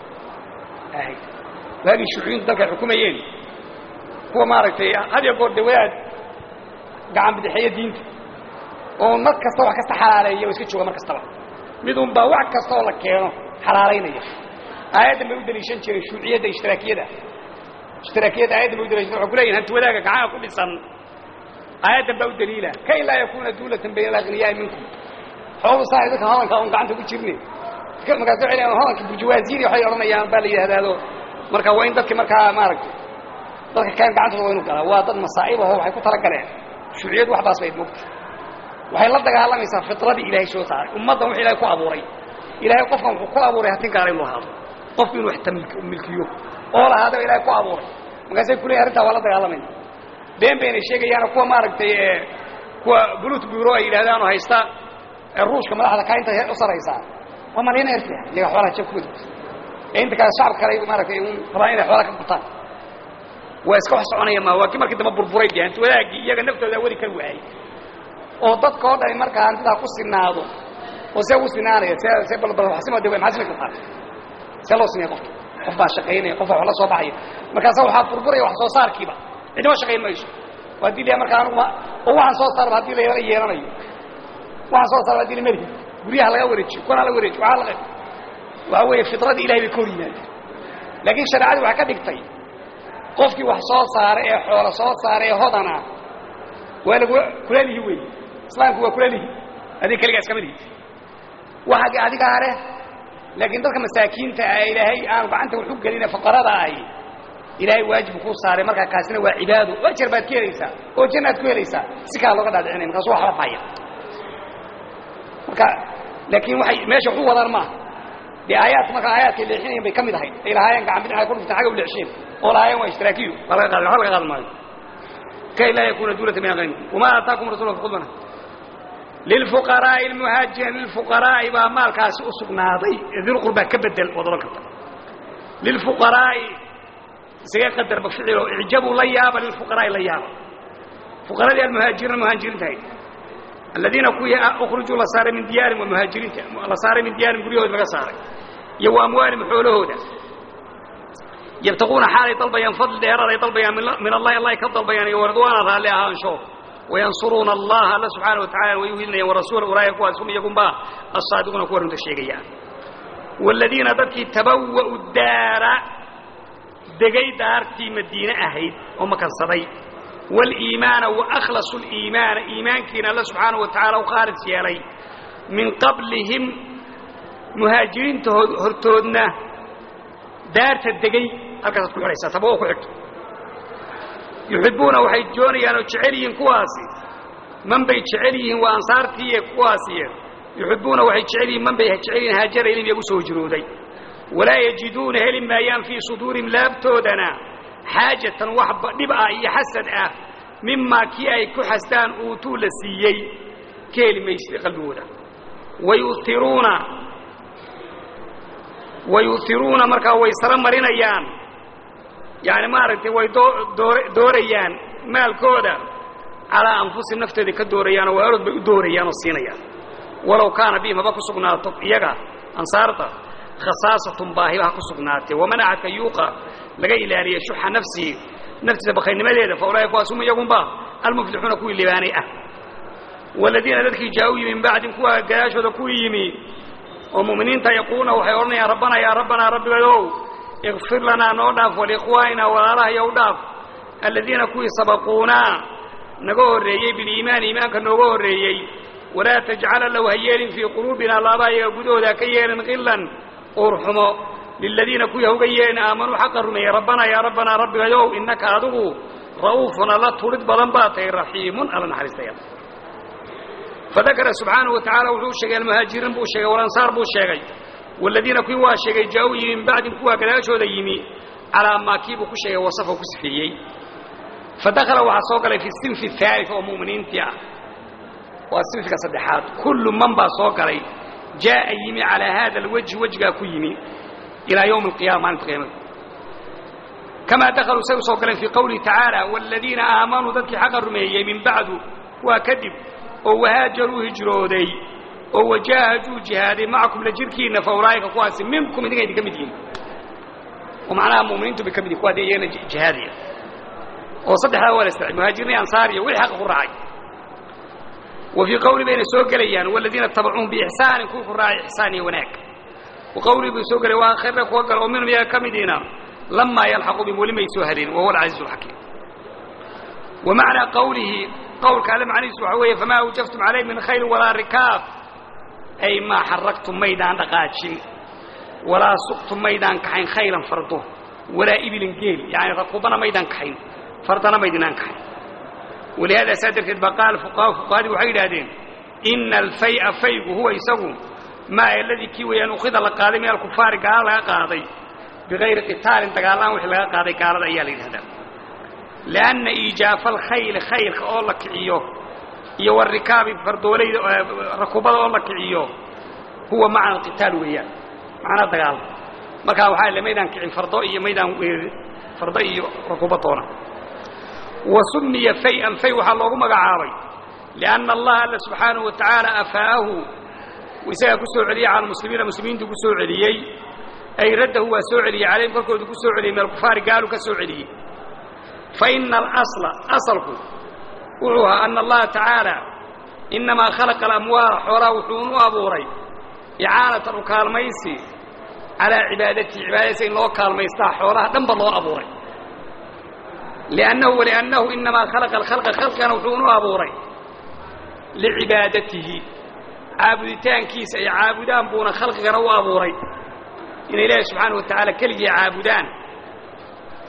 waagii shuuciyintu dalka ay xukumayeen kuwa maaragtay had iyo goor de wadaad gacan bidixeeya diinta oo mar kasta wax kasta xalaaleeya oo iska jooga mar kastaba midun baa wax kasta oo la keeno xalaalaynaya aayaddan bay u daliishan jireen shuuciyadda ishtiraakiyada ishtiraakiyadda aayaddan bay u daliishan waxay ku leeyihin hanti wadaaga gacaha ku dhisan aayaddan baa u daliila kay laa yakuuna duulatan bayna alaghniyaai minkum xoolu saa dadka hodanka un gacanta ku jirne markaas waxay leeyihin hodanka burjuwaasiiri waxay odhanayaan baa la yidhahdaado marka waa in dadki markaa maaragtay dadka keen gacantooda waa inu galaa waa dad masaa'ib aho waxay ku tala galeen shuuciyadu wax baas bayd mogta waxay la dagaalamaysaa fitradii ilaahay soo saaray ummaddan wux ilahay ku abuuray ilahay qofkan wuxuu ku abuuray hatin gaara inuu ahaado qofku inuu wax tamilkiyo oo lahaadaba ilahay ku abuuray markaasay kuleeyihin arrintaa waa la dagaalamayna been baynay sheegayaano kuwa maaragtay kuwa bulut buuro ay yidhahdaanoo haysta ruushka madaxda kaa inta u saraysaa waa malayna erta iyaga xoolaha jab kuwada ee inta kale shacabka kale maaragtay un rabaan inay xoolaha ka gutaan waa iska wax soconaya ma waa kii markii dambe burburay de hanti wadaagii iyaga naftooda wadi kar waayey oo dadka oo dhani markaa hantidaa ku sinaado oo see ugu sinaanaya see see balbalxasima de maxaa simi kartaa see loo sinaya qofka qof baa shaqaynaya qof baa wax la soo baxaya markaasa waxaa burburaya wax soo saarkiiba cidima shaqayn mayso oo haddii la markaa anuguma oo waxaan soo saarba hadii la yala yeelanayo waxaan soo saarba hadii la melihi guryaha laga wareejiyo kuwana la wareejiyo waxaa laga waxaa weeye fitradii ilahay bay ka hor yimaadeen laakiin shareecadii waxay ka dhigtay qofkii wax soo saara ee xoolo soo saara ee hodana waa lagu kula lihi wey islaamku waa kula lihi adig keligaa iskama lihi waxa adigaa leh laakiin dadka masaakiinta ah ilaahay aanu gacanta waxu gelina faqarada ahi ilaahay waajib kuu saaray markaa kaasina waa cibaado ajar baad ka helaysaa oo jannaad ku helaysaa si kaa looga dhaadhicinay markaasu waxba baya marka laakiin waxay meesha waxu wadaan maaha dee aayaadka markaa aayaadkay leexinayan bay ka mid ahayd ay lahaayeen gacan bidixay ku dhufteen xagga u leexsheen oo lahaayeen waa ishtiraakiyu waa laga qaad waxba laga qaadi maayo kay laa yakuna duulata min aqayni wamaa aataakum rasuula fakuduna lilfuqaraa'i almuhaajiriin lilfuqaraa'i baa maalkaasi u sugnaaday dilqurbaa ka bedel waad odhan karta lilfuqaraa'i isaga qadarba ficilo icjabuu la yaaba lilfuqaraa'i la yaaba fuqaradii almuhaajiriina muhaajiriinta ahayd aladiina kuwii ukhrujuu la saaray min diyaarin waa muhaajiriinta la saaray min diyaarin guryahood laga saaray iyo wa amwaalihim xoolahooda yabtaquuna xaalay dalbayaan fadli dheeraad ay dalbayaan min allahi allah ka dalbayaan iyo waridwaana raalli ahaansho wayansuruuna allaha alla subxaana watacala way uhilinayaan warasuula ulaa'ika kuwaas hum iyagunba assaadiquuna kuwa runta sheegayaan waaladiina dadkii tabawa'u daara degay daartii madiine ahayd oo makansaday wاliimaana waakhlasu اliimaana iimaankiina alla subxaanaه wa tacaala u khaalis yeelay min qablihim muhaajiriinta hortoodna daarta degay halkaasaad ku xidhaysaa taba oo ku xigto yuxibuuna waxay doonayaan oo jecel yihiin kuwaasi man bay jecel yihiin waa ansaartiiye kuwaasiye yuxibuuna waxay jecel yihiin man bay jecel yihiin haajara ilim iyagu soo hijrooday walaa yajiduuna heli maayaan fii suduurihim laabtoodana xaajatan wax dhib ah iyo xasad ah mimaa kii ay ku xastaan uutuu la siiyey ka heli maysid qalbigooda wayuiruuna wayu'iruuna markaa way saro marinayaan yani maaragtay way doorayaan maalkooda calaa anfusihim naftooda ka doorayaanoo waalood bay u doorayaan oo siinayaan walow kaana bihim haba ku sugnaato iyaga ansaarta khasaasatun baahiba ha ku sugnaatee waman axadka yuuqa laga ilaaliya shuxa nafsihi naftiisa bakaynimadeeda fa ulaaika kuwaas hum iyagunba almuflixuuna kuwii libaanay ah waladiina dadkii jaa-u yimi min bacdin kuwa gadaashooda ku yimi oo mu'miniinta yaquuluna waxay odhanayaan rabbana yaa rabbanaa rabbigayow ikfir lanaa noo dhaaf waliikhwaanina walaalaha yow dhaaf aladiina kuwii sabaquunaa naga horreeyey biliimaani iimaanka nooga horreeyey walaa tajcala low ha yeelin fii quluubina laabaha iyaga gudahooda ha ka yeelin qillan uurxumo liladiina kuwii hauga yeelin aamanuu xaqa rumeeyey rabbanaa yaa rabbanaa rabbigayow innaka adigu ra'uufun alla turid badan baa tahay raxiimun alla naxariistaya fadakara subxaanahu wa tacaala wuxuu sheegay almuhaajiriin buu sheegay walansaar buu sheegay waladiina kuwii waa sheegay jaa-u yimi min bacdin kuwaa gadaashooda yimi calaa maakii buu ku sheegay wasafa ku sifeeyey fadakala waxaa soo galay fi sinfi haalif oo mu'miniintii ah waa sinfika saddexaad kullu man baa soo galay jaa'a yimi calaa haada alwajhi wejgaa ku yimi ilaa yowmi alqiyama maalinta qiyaamada kamaa dakaluu say u soo galeen fii qowlihi tacaala waaladiina aamanuu dadkii xaqa rumeeyey min bacdu kuwaa kadib oo wahaajaruu hijrooday oo wajaahaduu jihaaday macakum la jirkiinna fa ulaa'ika kuwaasi minkum idinka idinka mid yihin oo macnaha mu'miniintu bay ka mid yihin kuwa dee iyagana jihaadaya oo saddexdaa waa la israacay muhaajiriin ansaar iyo wixii xaqa ku raacay wa fii qowli bayna soo gelayaan waladiina tabacuuhum biixsaanin kuwii ku raacay ixsaan iyo wanaag wa qowlii buu soo gelay waa khayra kuwa gala oo minhum iyaga ka midiina lamaa yalxaqu bihim weli may soo haleen wa huwa alcasiizu alxakiim wa macnaa qowlihi qowlka alle macnihiisu waxa weeye famaa awjaftum calayh min khayr walaa rikaab ay maa xaragtum maydaan dhaqaajin walaa suqtum maydaan kaxayn khaylan fardo walaa ibilin geel yani rakuubana maydaan kaxayn fardana maydinaan kaxayn walihaada saa darteed baa qaala fuqahaa fuqahadii waxay yidhahdeen ina alfaya faygu huwa isagu maa aladii kii weeyaan ukhida la qaaday min alkufaari gaala laga qaaday bigayri qitaalin dagaalaan wixii laga qaaday gaalada ayaa la yidhahdaa lianna iijaafa alkhayli khaylka oo la kiciyo iyo warikaabi fardoolayda rakuubada oo la kiciyo huwa macna alqitaal weeyaan macnaa dagaalma markaa waxaa le maydaan kicin fardo iyo maydaan weerarin fardo iyo rakuuba doona wa sumiya fay-an fay waxaa loogu magacaabay lianna allaha alla subxaanahu wa tacaala afaa'ahu isagaa ku soo celiyey cala muslimiina muslimiintu ku soo celiyey ay raddahu waa soo celiyey calayhim korkoodu ku soo celiyey min alkufaari gaalu ka soo celiyey fa ina alasla asalku wuxuu ahaa ana allaha tacaala innamaa khalaqa alamwaala xoolaha wuxuunu abuuray icaanatan u kaalmaysi calaa cibaadatihi cibaadadiisa in loo kaalmaystaa xoolaha dhanba loo abuuray liannahu waliannahu inamaa khalaqa alkhalqa khalqigana wuxuunu abuuray licibaadatihi caabuditaankiisa ay caabudaan buuna khalqigana u abuuray inay ilaahi subxaana wa tacaala keligii caabudaan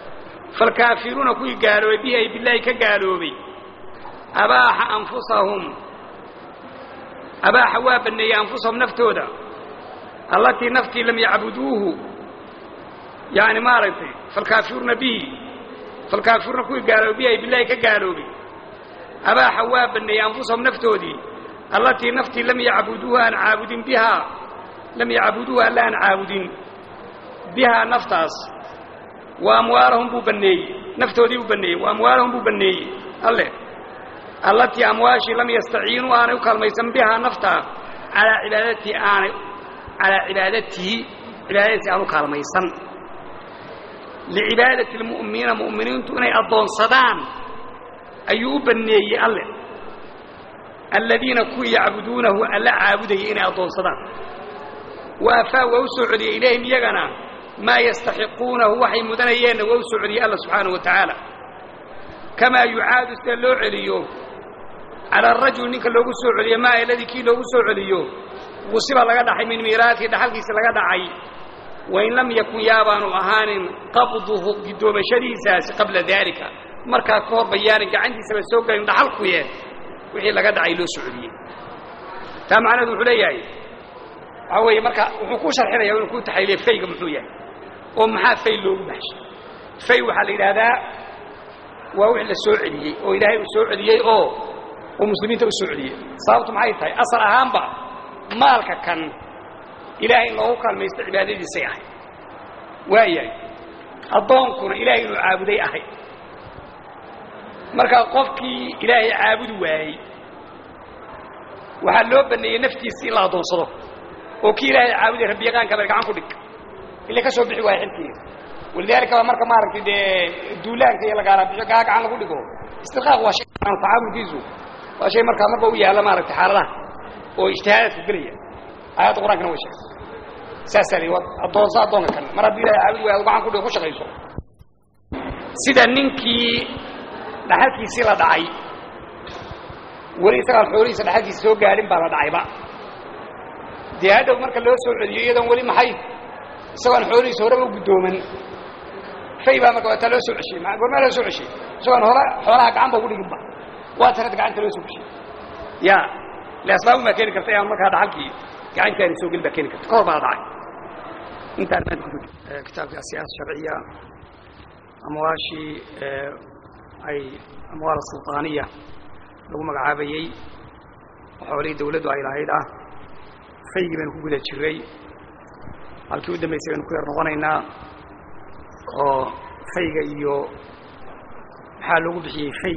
falkaafiruuna kuwii gaaloobay bihi ay bilaahi ka gaaloobay abaaxa anfusahum abaaxa waa banneeyey anfusahum naftooda allatii naftii lam yacbuduuhu yani maaragtay falkaafiruuna bihi falkaafiruuna kuwii gaaloobay bihi ay bilaahi ka gaaloobay abaaxa waa banneeyey anfusahum naftoodii allatii naftii lam yacbuduuha aan caabudin bihaa lam yacbuduuha alla aan caabudin bihaa naftaas wa amwaalahum buu banneeyey naftoodii buu banneeyey wa amwaalahum buu banneeyey alle allatii amwaashii lam yastaciinuu aanay u kaalmaysan bihaa naftaa calaa cibaadatii aanay calaa cibaadatihi cibaadadiisi aan u kaalmaysan licibaadati lmu'miniina mu'miniintu inay addoonsadaan ayuu u banneeyey alle aladiina kuwii yacbuduunahu alla caabudayay inay addoonsadaan wa afaa waa u soo celiyey ilayhim iyagana maa yastaxiquunahu waxay mudanayeenna waa u soo celiyey alla subxaanahu wa tacaala kamaa yucaadu sida loo celiyo cala arajul ninka loogu soo celiyo maa aladii kii loogu soo celiyo gusiba laga dhaxay min miiraatihi dhaxalkiisa laga dhacay wain lam yakun yaabaanu ahaanin qabduhu giddoomashadiisaasi qabla daalika markaa ka hor bayaanin gacantiisaba soo gelin dhaxalkuye wixii laga dhacay loo soo celiyey taa macnaheedu wuxuu leeyahay waxaa weeye marka wuxuu ku sharxinaya inuu ku taxliiliya fayga muxuu yahay oo maxaa fay loogu baxshay fay waxaa la yidhaahdaa waa wixii la soo celiyey oo ilaahay uu soo celiyey oo oo muslimiinta u soo celiyey sababtu maxay tahay asal ahaanba maalka kan ilaahay in loogu kaalmaysto cibaadadiisay ahay waayahay addoonkuna ilaahay inuu caabuday ahay marka qofkii ilaahay caabudi waayey waxaa loo baneeyey naftiisa in la addoonsado oo kii ilaahay caabuday rabbiyaqaanka bal gacan ku dhig ila ka soo bixi waaya xilkiisa walidaalika baa marka maaragtay dee duulaanka iyo lagaala bixo gaa gacan lagu dhigo istiqaaq waa shay tacaamulkiisu waa shay markaa marba u yaalla maaragtay xaaladaha oo ijtihaadaadku gelaya aayadda qur-aankana way sheegtay saasaa la yidhi addoonsa addoonka kan mar haddii ilahay caabudi waaya adu gacan ku dhigo ku shaqayso sida ninkii dhaxalkiisii la dhacay weli isagaan xoolihiisa dhaxalkiisa soo gaadhin baa la dhacayba dee hadhow marka loo soo celiyo iyadoon weli maxay isagoon xoolihiisa horeba u guddooman fay baa marka waataa loo soo ceshiyey ma goormaa loo soo ceshiyey isagoon hore xoolaha gacan ba ugu dhiginba waa tanad gacanta loo soo ceshiyey ya le asbaabun baa keeni karta aan markaa dhaxalkii gacantaani soo gelin baa keeni karta ka hor baa la dhacay intaan maanta ku kitaabka asiyaasa sharciya amwaashii ay amwaal sulطaaniya lagu magacaabayey oo xoolihii dawladdu ay lahayd ah faygii baynu ku guda jiray halkii u dambaysay baynu ku yar noqonaynaa oo fayga iyo maxaa loogu bixiyey fay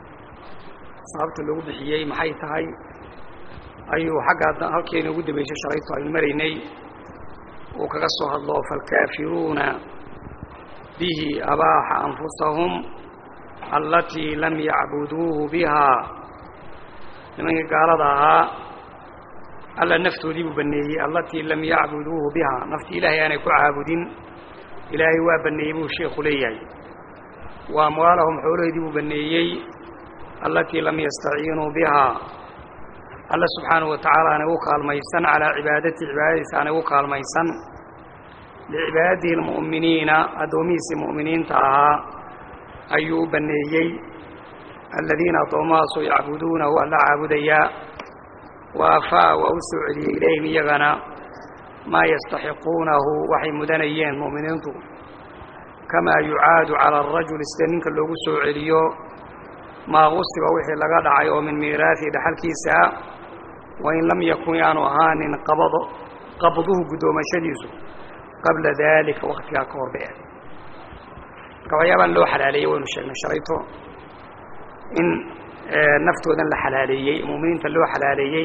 sababta loogu bixiyey maxay tahay ayuu xagga halkeena ugu dambaysay shalayto aynu maraynay uu kaga soo hadlo falkaafiruuna bihi abaaxa anfusahum allatii lam yacbuduuhu bihaa nimankii gaalada ahaa alla naftoodii buu banneeyey allatii lam yacbuduuhu bihaa naftii ilaahay aanay ku caabudin ilaahay waa banneeyey buu sheekhu leeyahay wa amwaalahum xoolahoodii buu banneeyey allatii lam yastaciinuu bihaa alla subxaanahu wa tacaala aanay u kaalmaysan calaa cibaadatii cibaadadiisa aanay u kaalmaysan licibaadatihi almu'miniina addoomihiisii mu'miniinta ahaa ayuu u banneeyey aladiina addoomahaasoo yacbuduunahu alla caabudayaa wa afaa waa u soo celiyey ilayhim iyagana maa yastaxiquunahu waxay mudanayeen mu'miniintu kamaa yucaadu cala arajuli sida ninka loogu soo celiyo maa qusiba wixii laga dhacay oo min miiraatihi dhaxalkiisa wain lam yakun yaanu ahaanin qabado qabduhu guddoomashadiisu qabla daalika waktigaa ka hor bee marka waxyaabaan loo xalaaleeyey waynu sheegnay shalayto in naftoodan la xalaaleeyey mu'miniinta loo xalaaleeyey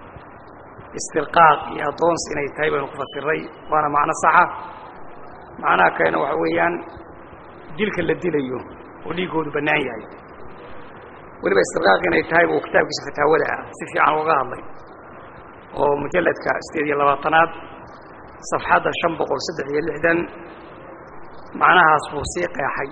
istirqaaq iyo addoons inay tahay baynu ku fasiray waana macno saxa macnaha kalena waxa weeyaan dilka la dilayo oo dhiiggoodu bannaan yahay weliba istirqaaq inay tahay buu kitaabkiisa fataawada ah si fiican uga hadlay oo mujalladka sideed iyo labaatanaad safxadda shan boqol saddex iyo lixdan macnahaas buu sii qeexay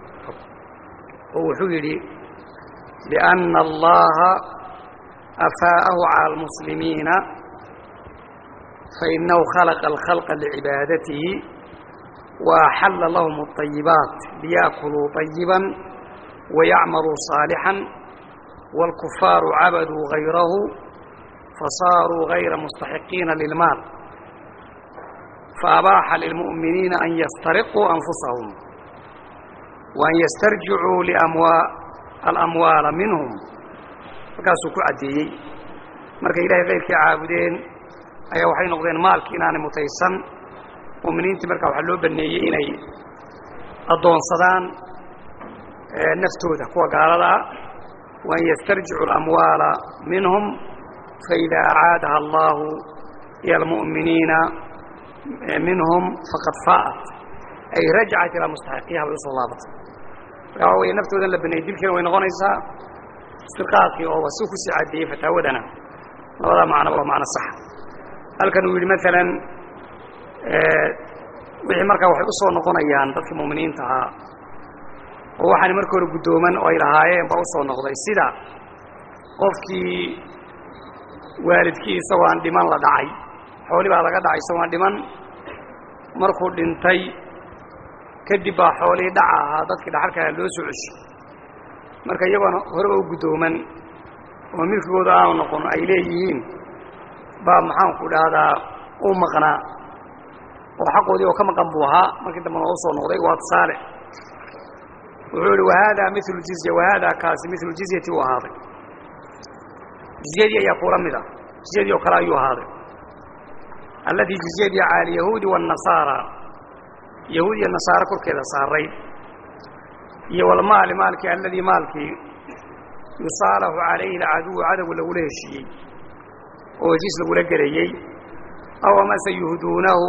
oo wuxuu yidhi liأnna allaha afaa'ahu calى اlmuslimiina fainahu khalaqa alkhalqa licibaadatihi وأحل لهم الطيبات ليأكلوا طيبا ويعملوا صالحا والكفار عبدوا غيره فصاروا غير مستحقين للمال فأباح للمؤمنين أن يسترقوا أنفسهم وأن يسترجعوا لأموال الأموال منهم فكاسوا كعديي marka ilaahay keyrkii caabudeen ayaa waxay noqdeen maalkii inaanay mutaysan mu'miniintii markaa waxaa loo baneeyey inay addoonsadaan naftooda kuwa gaaladaa waan yastarjicu alamwaala minhum faidaa acaadaha allahu ila almu'miniina minhum faqad faa'at ay rajacat ilaa mustaxiqiha bay usoo laabatay marka waa weye naftoodan la baneeyey dilkiina way noqonaysaa istirqaaqii oo waa si ku sii caddeeyey fataawadana labadaa macnoba waa macno saxa halkan uu yidhi maalan wixii markaa waxay u soo noqonayaan dadkii mu'miniinta ahaa oo waxaana marka hore guddooman oo ay lahaayeen baa u soo noqday sida qofkii waalidkii isagoo aan dhiman la dhacay xooli baa laga dhacay isagoo aan dhiman markuu dhintay kadib baa xoolihii dhaca ahaa dadkii dhaxalkaa loo soo cesho marka iyagoona horeba u guddooman oo milkigooda aanu noqon ay leeyihiin baa maxaanku dhahdaa u maqnaa oo xaqoodii oo ka maqan buu ahaa markii dambena oo u soo noqday waa tusaale wuxuu ihi wahaadaa milu jizya wahaadaa kaasi milu jizyati u ahaaday jizyadii ayaa kula mid ah jizyadii oo kale ayuu ahaaday allatii jizyadii cala alyahuudi waannasaara yahuud iyo nasaare korkeeda saaray iyo walmaali maalkii alladii maalkii yusaalaxu calayhi alcaduwu cadowga lagula heshiiyey oo heshiis lagula gelayey aw amase yuhduunahu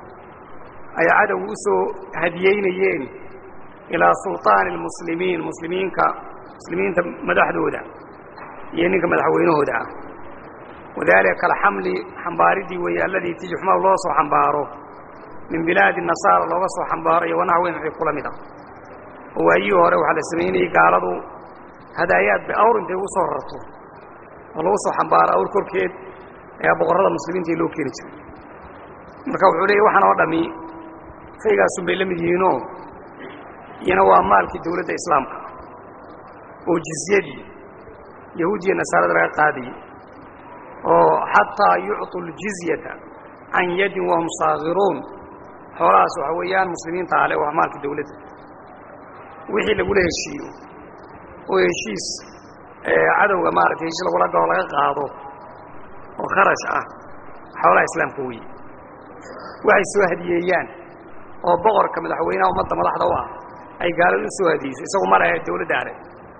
ay cadowga u soo hadiyeynayeen ilaa sulطaani اlmuslimiin muslimiinka muslimiinta madaxdooda iyo ninka madaxweynahooda ah wadalika kalxamli xambaaridii weeye alladii ti yuxmalu loo soo xambaaro min bilaadi nasaara looga soo xambaaro iyo wanaxweyn wixii kula mid ah oo waayihii hore waxaa la samaynayey gaaladu hadaayaad bay awr intay ugu soo rarto oo lagu soo xambaaro awr korkeed ayaa boqorrada muslimiinta loo keeni jiray marka wuxuu leeyay waxaan oo dhammi shaygaasun bay la mid yihiinoo iyana waa maalkii dawladda islaamka oo jizyadii yahuudiya nasaarada laga qaadayey oo xataa yucطu ljizyata can yadin wahum saagiruun xoolahaas waxa weeyaan muslimiinta ale waa maalkii dawladda wixii lagula heshiiyo oo heshiis cadowga maaragtay heshiis lagula galo laga qaado oo kharash ah xoolaha islaamka weeye waxay soo hadiyeeyaan oo boqorka madaxweynaha ummadda madaxda u ah ay gaalada u soo hadiyeyso isagu ma lehe dawladda ale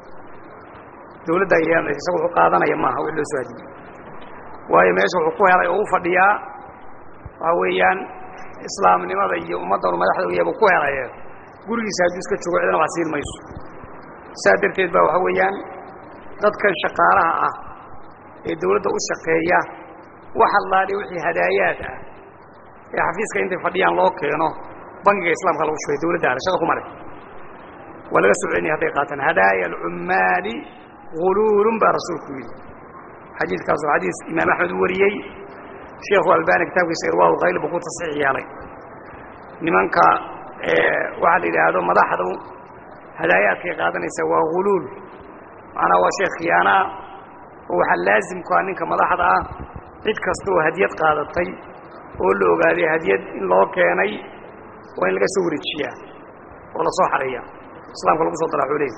dawladda yeelanaysa isagu wuxuu qaadanaya maaha wix loo soo hadiyey waayo meesha wuxuu ku helay oo u fadhiyaa waxaa weeyaan islaamnimada iyo ummaddan madaxda u yabu ku helaye gurigiisa hadduu iska joogo cidana wax siin mayso saa darteed baa waxaa weeyaan dadkan shaqaalaha ah ee dawladda u shaqeeya wax allaaliya wixii hadaayaad ah ee xafiiska intay fadhiyaan loo keeno bangiga islaamka lagu shubay dawladda ale shaqa kuma leh waa laga soo celinaya hadday qaataan hadaaya alcummaali guluulun baa rasuulku yidhi xadiidkaas waa xadiis imaam axmed u wariyey sheekhu albani kitaabkiisa irwaa khayl buu ku tasxiix yeelay nimanka waxaa la yidhaahdo madaxdu hadaayaadkay qaadanaysaa waa guluul macnaa waa shay khiyaana ah oo waxaa laazimku ah ninka madaxda ah cid kasta oo hadiyad qaadatay oo la ogaaday hadiyad in loo keenay waa in laga soo wareejiyaa oo lasoo xareeya islaamka lagu soo daraa xoolehis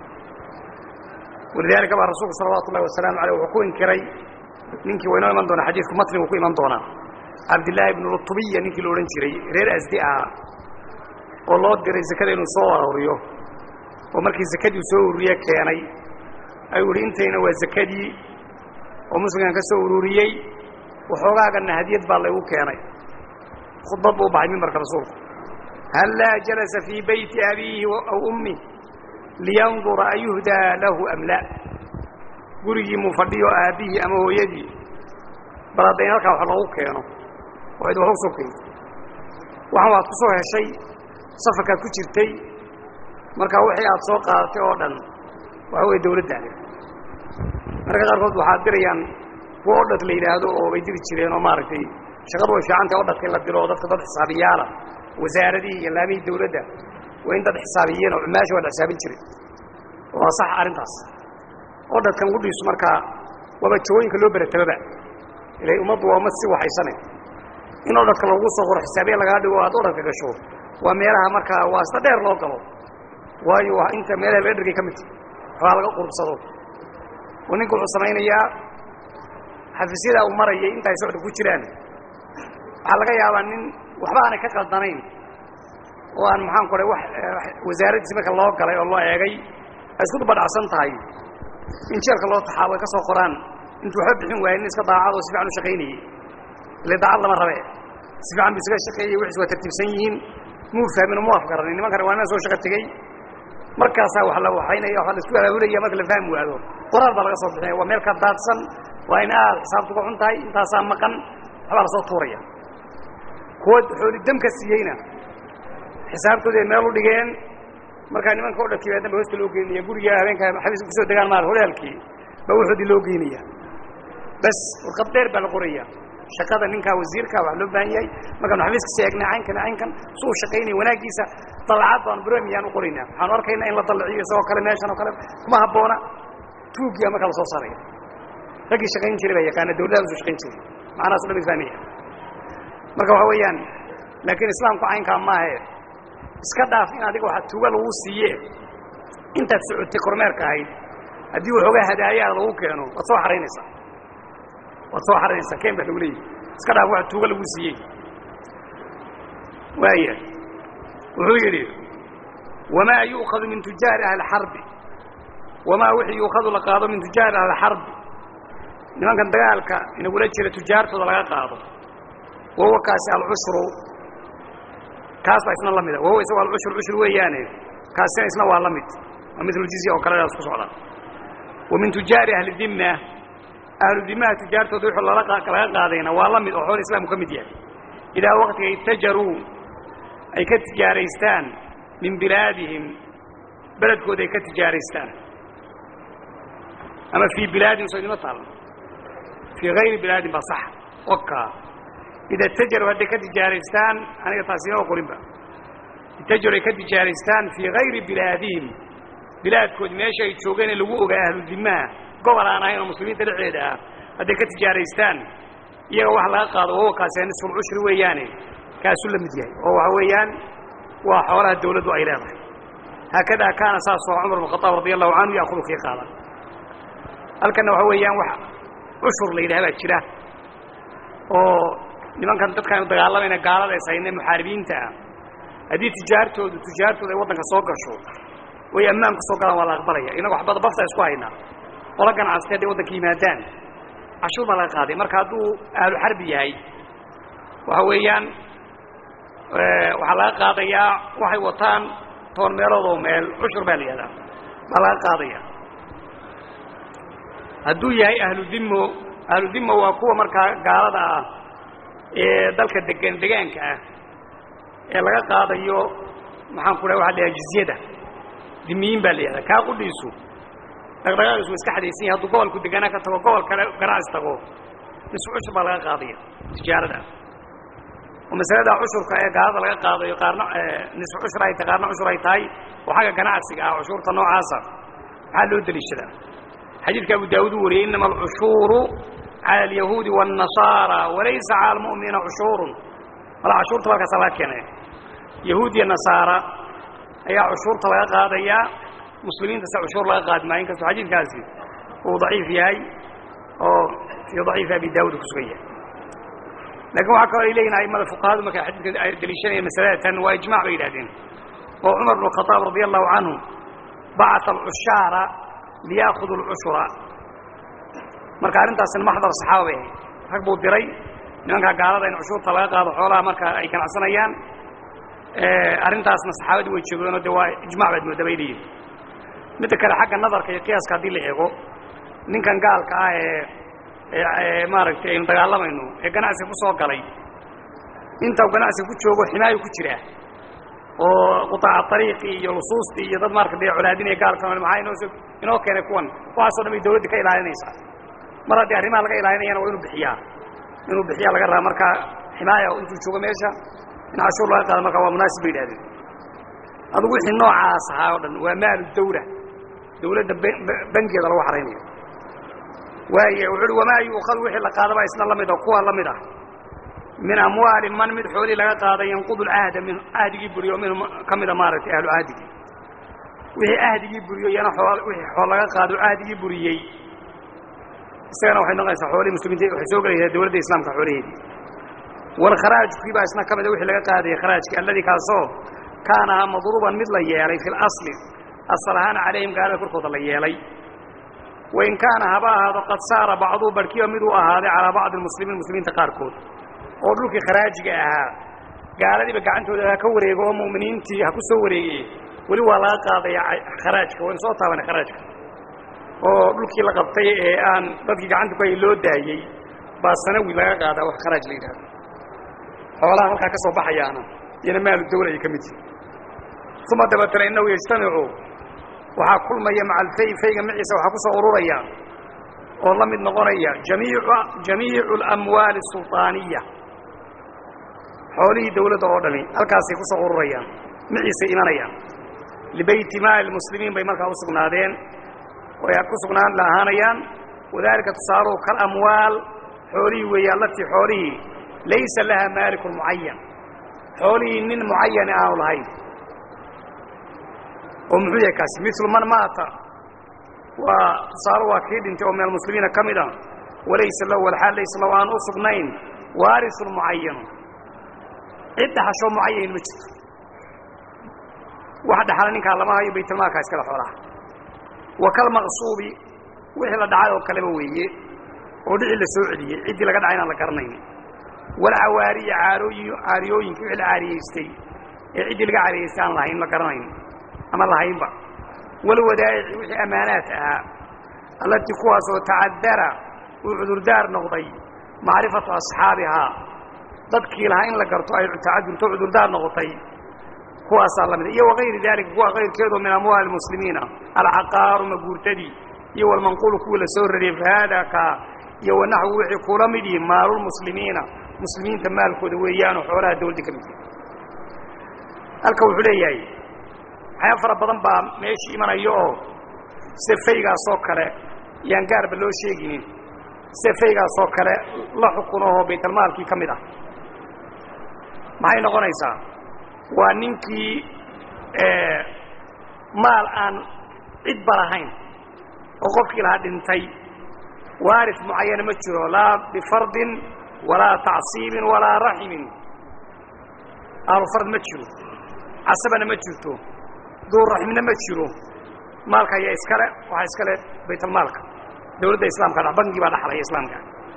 walidaalika baa rasuulku salawaatu ullahi wasalaamu aleyh wuxuu ku inkiray ninkii waa inoo iman doona xadiidku matnigu ku iman doonaa cabdillaahi ibnu lutubiya ninkii la odhan jiray reer asdi ahaa oo loo diray zakada inuu soo aruuriyo oo markii zakadii soo ururiye keenay ayuu ihi intayna waa zakadii oo muslimkan ka soo ururiyey waxoogaaganna hadiyad baa laygu keenay khudbad buu u baxay mimbarka rasuulku hallaa jalasa fii beyti abiihi aw ummih liyandura ayuhdaa lahu am la gurigii muu fadhiyo aabbihii ama hooyadii bal haddayn halkaa wax loogu keeno oo cid wax u soo keento waxan waad ku soo heshay safarkaad ku jirtay markaa wixii aad soo qaadatay oo dhan waxa weeye dawladdaale marka qaarkood waxaad dirayaan kuwa odhad la yidhaahdo oo bay diri jireen oo maaragtay shaqadu way fiicantahay odhadka in la diro oo dadka dad xisaabiyaala wasaaradihii iyo laamihii dawladda waa in dad xisaabiyeen oo cumaasha waa la xisaabin jiray waa sax arrintaas oo dadkan gudhiisu markaa waaba jawooyinka loo beratababa ilay ummaddu waa ummad si waxaysane in oo dadka lagu soo qoro xisaabiya lagaa dhigo aad odhanka gasho waa meelaha markaa waa sida dheer loo galo waayo waa inta meelaha laga dhergay ka midta waxbaa laga qurbsado oo ninka wuxuu samaynayaa xafiisyadaa uu marayay intaay socda ku jiraan waxaa laga yaabaa nin waxba aanay ka qaldanayn oo aan maxaan ku wax wasaaraddiisi marka loo galay oo loo eegay ay isku dubadhacsan tahay in jeelka loo taxaabo ay ka soo qoraan intuu waxba bixin waaya nin iska daacad oo si fiican u shaqaynayey ile daacad lama rabe si fiican bu isaga shaqeeyey wixiis waa tartiibsan yihiin muu fahmin oo mu afgaranin nimankani waa nin soo shaqo tegey markaasaa wax la waxaynaya waa la isku abaabulaya marka la fahmi waado qoraal baa laga soo bixinaya waa meel ka daadsan waa in aad xisaabtu ka xun tahay intaasaa maqan waxbaa lasoo tuuraya kuwa xooli damka siiyeyna xisaabtoodi ay meel u dhigeen markaa nimanka o dhankiiba dambe hoosta loo geynaya guriga habeenka xabiiska kusoo degaan maar horyaalkii baa waxoodii loo geynaya bas warqad dheer baa la qoraya shaqada ninkaa wasiirka waa loo baahan yahay markaanu xafiiska seegnay caynkan caynkan su uu shaqaynaya wanaagiisa dallacad baanu bromiyaan u qoraynaa waxaanu arkaynaa in la dallaciyo isagoo kale meeshan oo kale kuma habboona tuugiya markaa la soo saaraya raggii shaqayn jiray baa yaqaana dawladaha usoo shaqayn jiray macnahaas o dhan isfaamaya marka waxa weeyaan laakiin islaamku caynkaa maahe iska dhaaf in adiga waxa tuuga lagu siiye intaad socotay kormeerka ahayd haddii waxoogaa hadaayaada lagu keeno waad soo xaraynaysaa waad soo xaraynaysaa keen baa lagu leeyahy iska dhaaf waxa tuuga lagu siiyey waaya wuxuu yidhi wamaa yu'khadu min tujaari ahli xarbi wamaa wixii yuukhadu la qaado min tujaari ahli xarbi nimankan dagaalka inagula jira tujaartooda laga qaado wahuwa kaasi alcushru kaas baa isna la mida wahuwa isago alcushur cushur weeyaane kaasina isna waa la mid waa midluljizya oo kale daas ku socda wa min tujaari ahli dimma ahlu dimaha tujaartooda wuxuu lala laga qaadayna waa la mid oo xool islaamku ka mid yahay idaa waqtiga itajaruu ay ka tijaaraystaan min bilaadihim beledkooda ay ka tijaaraystaan ama fii bilaadihim soo idima taal fii hayri bilaadin baa sax oka ida itajaruu hadday ka tijaaraystaan aniga taasi inoo qorinba itajaruu ay ka tijaaraystaan fii hayri bilaadihim bilaadkoodi meesha ay joogeen ee lagu ogaa ahlu dimaha gobol aan ahayn oo muslimiinta dhexdeeda ah hadday ka tijaaraystaan iyaga wax laga qaado wahuwa kaasi nisfulcushri weeyaane kaasuu la mid yahay oo waxa weeyaan waa xoolaha dawladdu ay leedahay haakadaa kaana saasoo cumar bn khaaab radi allahu canhu yaakudu kii qaada halkanna waxa weeyaan wax cushur la yidhaha baa jira oo nimankan dadkaanu dagaalamayna gaalada is hayne muxaaribiinta ah haddii tijaartoodu tijaartooda ay waddanka soo gasho way ammaan ku soo galaan waa la aqbalaya innago waxbada bafta isku haynaa qola ganacsatay hadday waddanka yimaadaan cashuur baa laga qaaday marka hadduu ahlu xarbi yahay waxa weeyaan waxaa laga qaadayaa waxay wataan toban meelood oo meel cushur baa la yihahdaa baa laga qaadaya hadduu yahay ahlu dimmo ahlu dimmo waa kuwa markaa gaalada ah ee dalka degan degaanka ah ee laga qaadayo maxaan ku dhaha waxa la yhaha jizyada dimiyiin baa la yihahdaa kaa qudhiisu dhaqdhaqaaqiisu wa iska xadaysan yahay hadduu gobolku deganaa ka tago gobol kale ganacsi tago nisfu cushur baa laga qaadaya tijaarada oo masalada cushurka ee gaalada laga qaadayo qaarna nisfu cushur ay tahay qaarna cushur ay tahay oo xagga ganacsiga ah cushuurta noocaasa maxaa loo deliishadaa xadiidka abu daawud uu wariyey inama alcushuuru cala alyahuudi waالnasaara walaysa cala almu'miniina cushuurun mala cashuurta halkaasa laga keenay yahuud iyo nasaara ayaa cushuurta laga qaadayaa muslimiinta se cushuur laga qaadi maayo inkastoo xadiidkaasi uu daciif yahay oo fii daciifi abi daawud ku sugan yahay lakin waxaa kaloo ay leeyihin aimada fuqahadu markay xadiidka ay daliishanayeen masalada tan waa ijmac bay yidhahdeen oo cumar bn khaaab radia allahu canhu bacata alcushaara liyaakudu alcushura marka arrintaasina maxdar saxaaba bay ahayd rag buu diray nimankaa gaalada in cushuurta laga qaado xoolaha marka ay ganacsanayaan arrintaasna saxaabadii way joogeenoo de waa ijmac baad mooda bay leeyihin midda kale xagga nadarka iyo qiyaaska haddii la eego ninkan gaalka ah ee ee maaragtay aynu dagaalamayno ee ganacsiga ku soo galay inta uu ganacsiga ku joogo ximaayo ku jiraa oo qutaaca ariiqii iyo lusuustii iyo dad marka dee colaadinaya gaalka maxaa inoo inoo keenay kuwan waxaasoo dhan bay dawladda ka ilaalinaysaa mar haddii arrimaha laga ilaalinayana waa inuu bixiyaa inuu bixiyaa laga rabaa marka ximaaya intuu joogo meesha in cashuur laga qaado markaa waa munaasib bay yidhahdeen adugu wixii noocaas ahaa o dhan waa maalu dawla dawladda bangeeda lagu xaraynayo waaya wuxu uhi wamaa yuukhadu wixii la qaadaba isna la mid a kuwa la mid ah min amwaali man mid xoolii laga qaaday yanqudu lcahda min ahdigii buriyo minhum ka mida maaragtay ahlu cahdigii wixii ahdigii buriyo iyana wixii xool laga qaado ahdigii buriyey isagana waxay noqonaysaa xoolihii muslimiinta waxay soo gelaysaa dawladda islaamka xoolaheedii walkharaajkii baa isna ka mida wixii laga qaadayay kharaajkii alladii kaasoo kaana ahaa madruuban mid la yeelay fi lasli asal ahaan calayhim gaalada korkooda la yeelay wain kaana haba ahaado qad saara bacduu barhkiiba miduu ahaaday calaa bacdi lmuslimiin muslimiinta qaarkood oo dhulkii kharaajiga ahaa gaaladiiba gacantooda ha ka wareego oo mu'miniintii ha ku soo wareegay weli waa laga qaadaya kharaajka waynu soo taabanay kharaajka oo dhulkii la qabtay ee aan dadkii gacanta ku hay loo daayey baa sanawi laga qaadaa wax kharaaj la yidhahdo xoolaha halkaa ka soo baxayaana iyana maalu dawla ay ka mid yihin uma dabeetana innahu yajtamicu waxaa kulmaya maca alfay fayga maciisa waxaa ku soo ururaya oo la mid noqonaya jamiicu jamiicu alamwaali asulطaaniya xoolihii dawladda oo dhami halkaasay ku soo ururayaan maciisay imanayaan libeyti maali muslimiin bay markaa u sugnaadeen way ku sugnaan la ahaanayaan wadalika tusaaluhu kalamwaal xoolihii weeye allatii xoolihii laysa laha maalikun mucayan xoolihii nin mucayani aanu lahayn oo muxuu yahay kaasi milu man maata waa tusaale waa kii dhintay oo min almuslimiina ka mid a walaysa lahu walxaal laysa lahu aan u sugnayn waarisun mucayanu cid dhaxashoo mucayan ma jirto wax dhaxala ninkaa lama hayo baytulmaalka iskale xoolaha wa kalmaqsuubi wixii la dhacay oo kaleba weeye oo dhicii la soo celiyey ciddii laga dhacay inaan la garanayn walcawaariya caarooyi caariyooyinkii wixii la caariyeystay ee ciddii laga caariyeystay aan lahayn la garanayn ama lahaynba walwadaa'ici wixii ammaanaad ahaa allatii kuwaasoo tacadara uu cudurdaar noqday macrifatu asxaabihaa dadkii lahaa in la garto ay tacadurto cudurdaar noqotay kuwaasaa la mida iyo wakayri daalika kuwa kayrkeedo min amwaali muslimiina alcaqaaru maguurtadii iyo walmanquulu kuwii la soo rariyey fahaada kaa iyo wanaxwu wixii kula mid yihi maalulmuslimiina muslimiinta maalkooda weeyaanoo xoolaha dawladda ka mid yihi halka wuxuu leeyahay waxyaaba fara badan baa meeshii imanaya oo sida faygaasoo kale yaan gaarba loo sheeginin sida faygaasoo kale la xukunahoo baytalmaalkii ka mid ah maxay noqonaysaa waa ninkii maal aan cidba lahayn oo qofkii lahaa dhintay waaris mucayana ma jiro laa bifardin walaa tacsiibin walaa raximin ahlufard ma jiro casabana ma jirto duurraximna ma jiro maalka ayaa iskale waxaa iskale baytalmaalka dawladda islaamka dha bangii baa dhaxlaya islaamka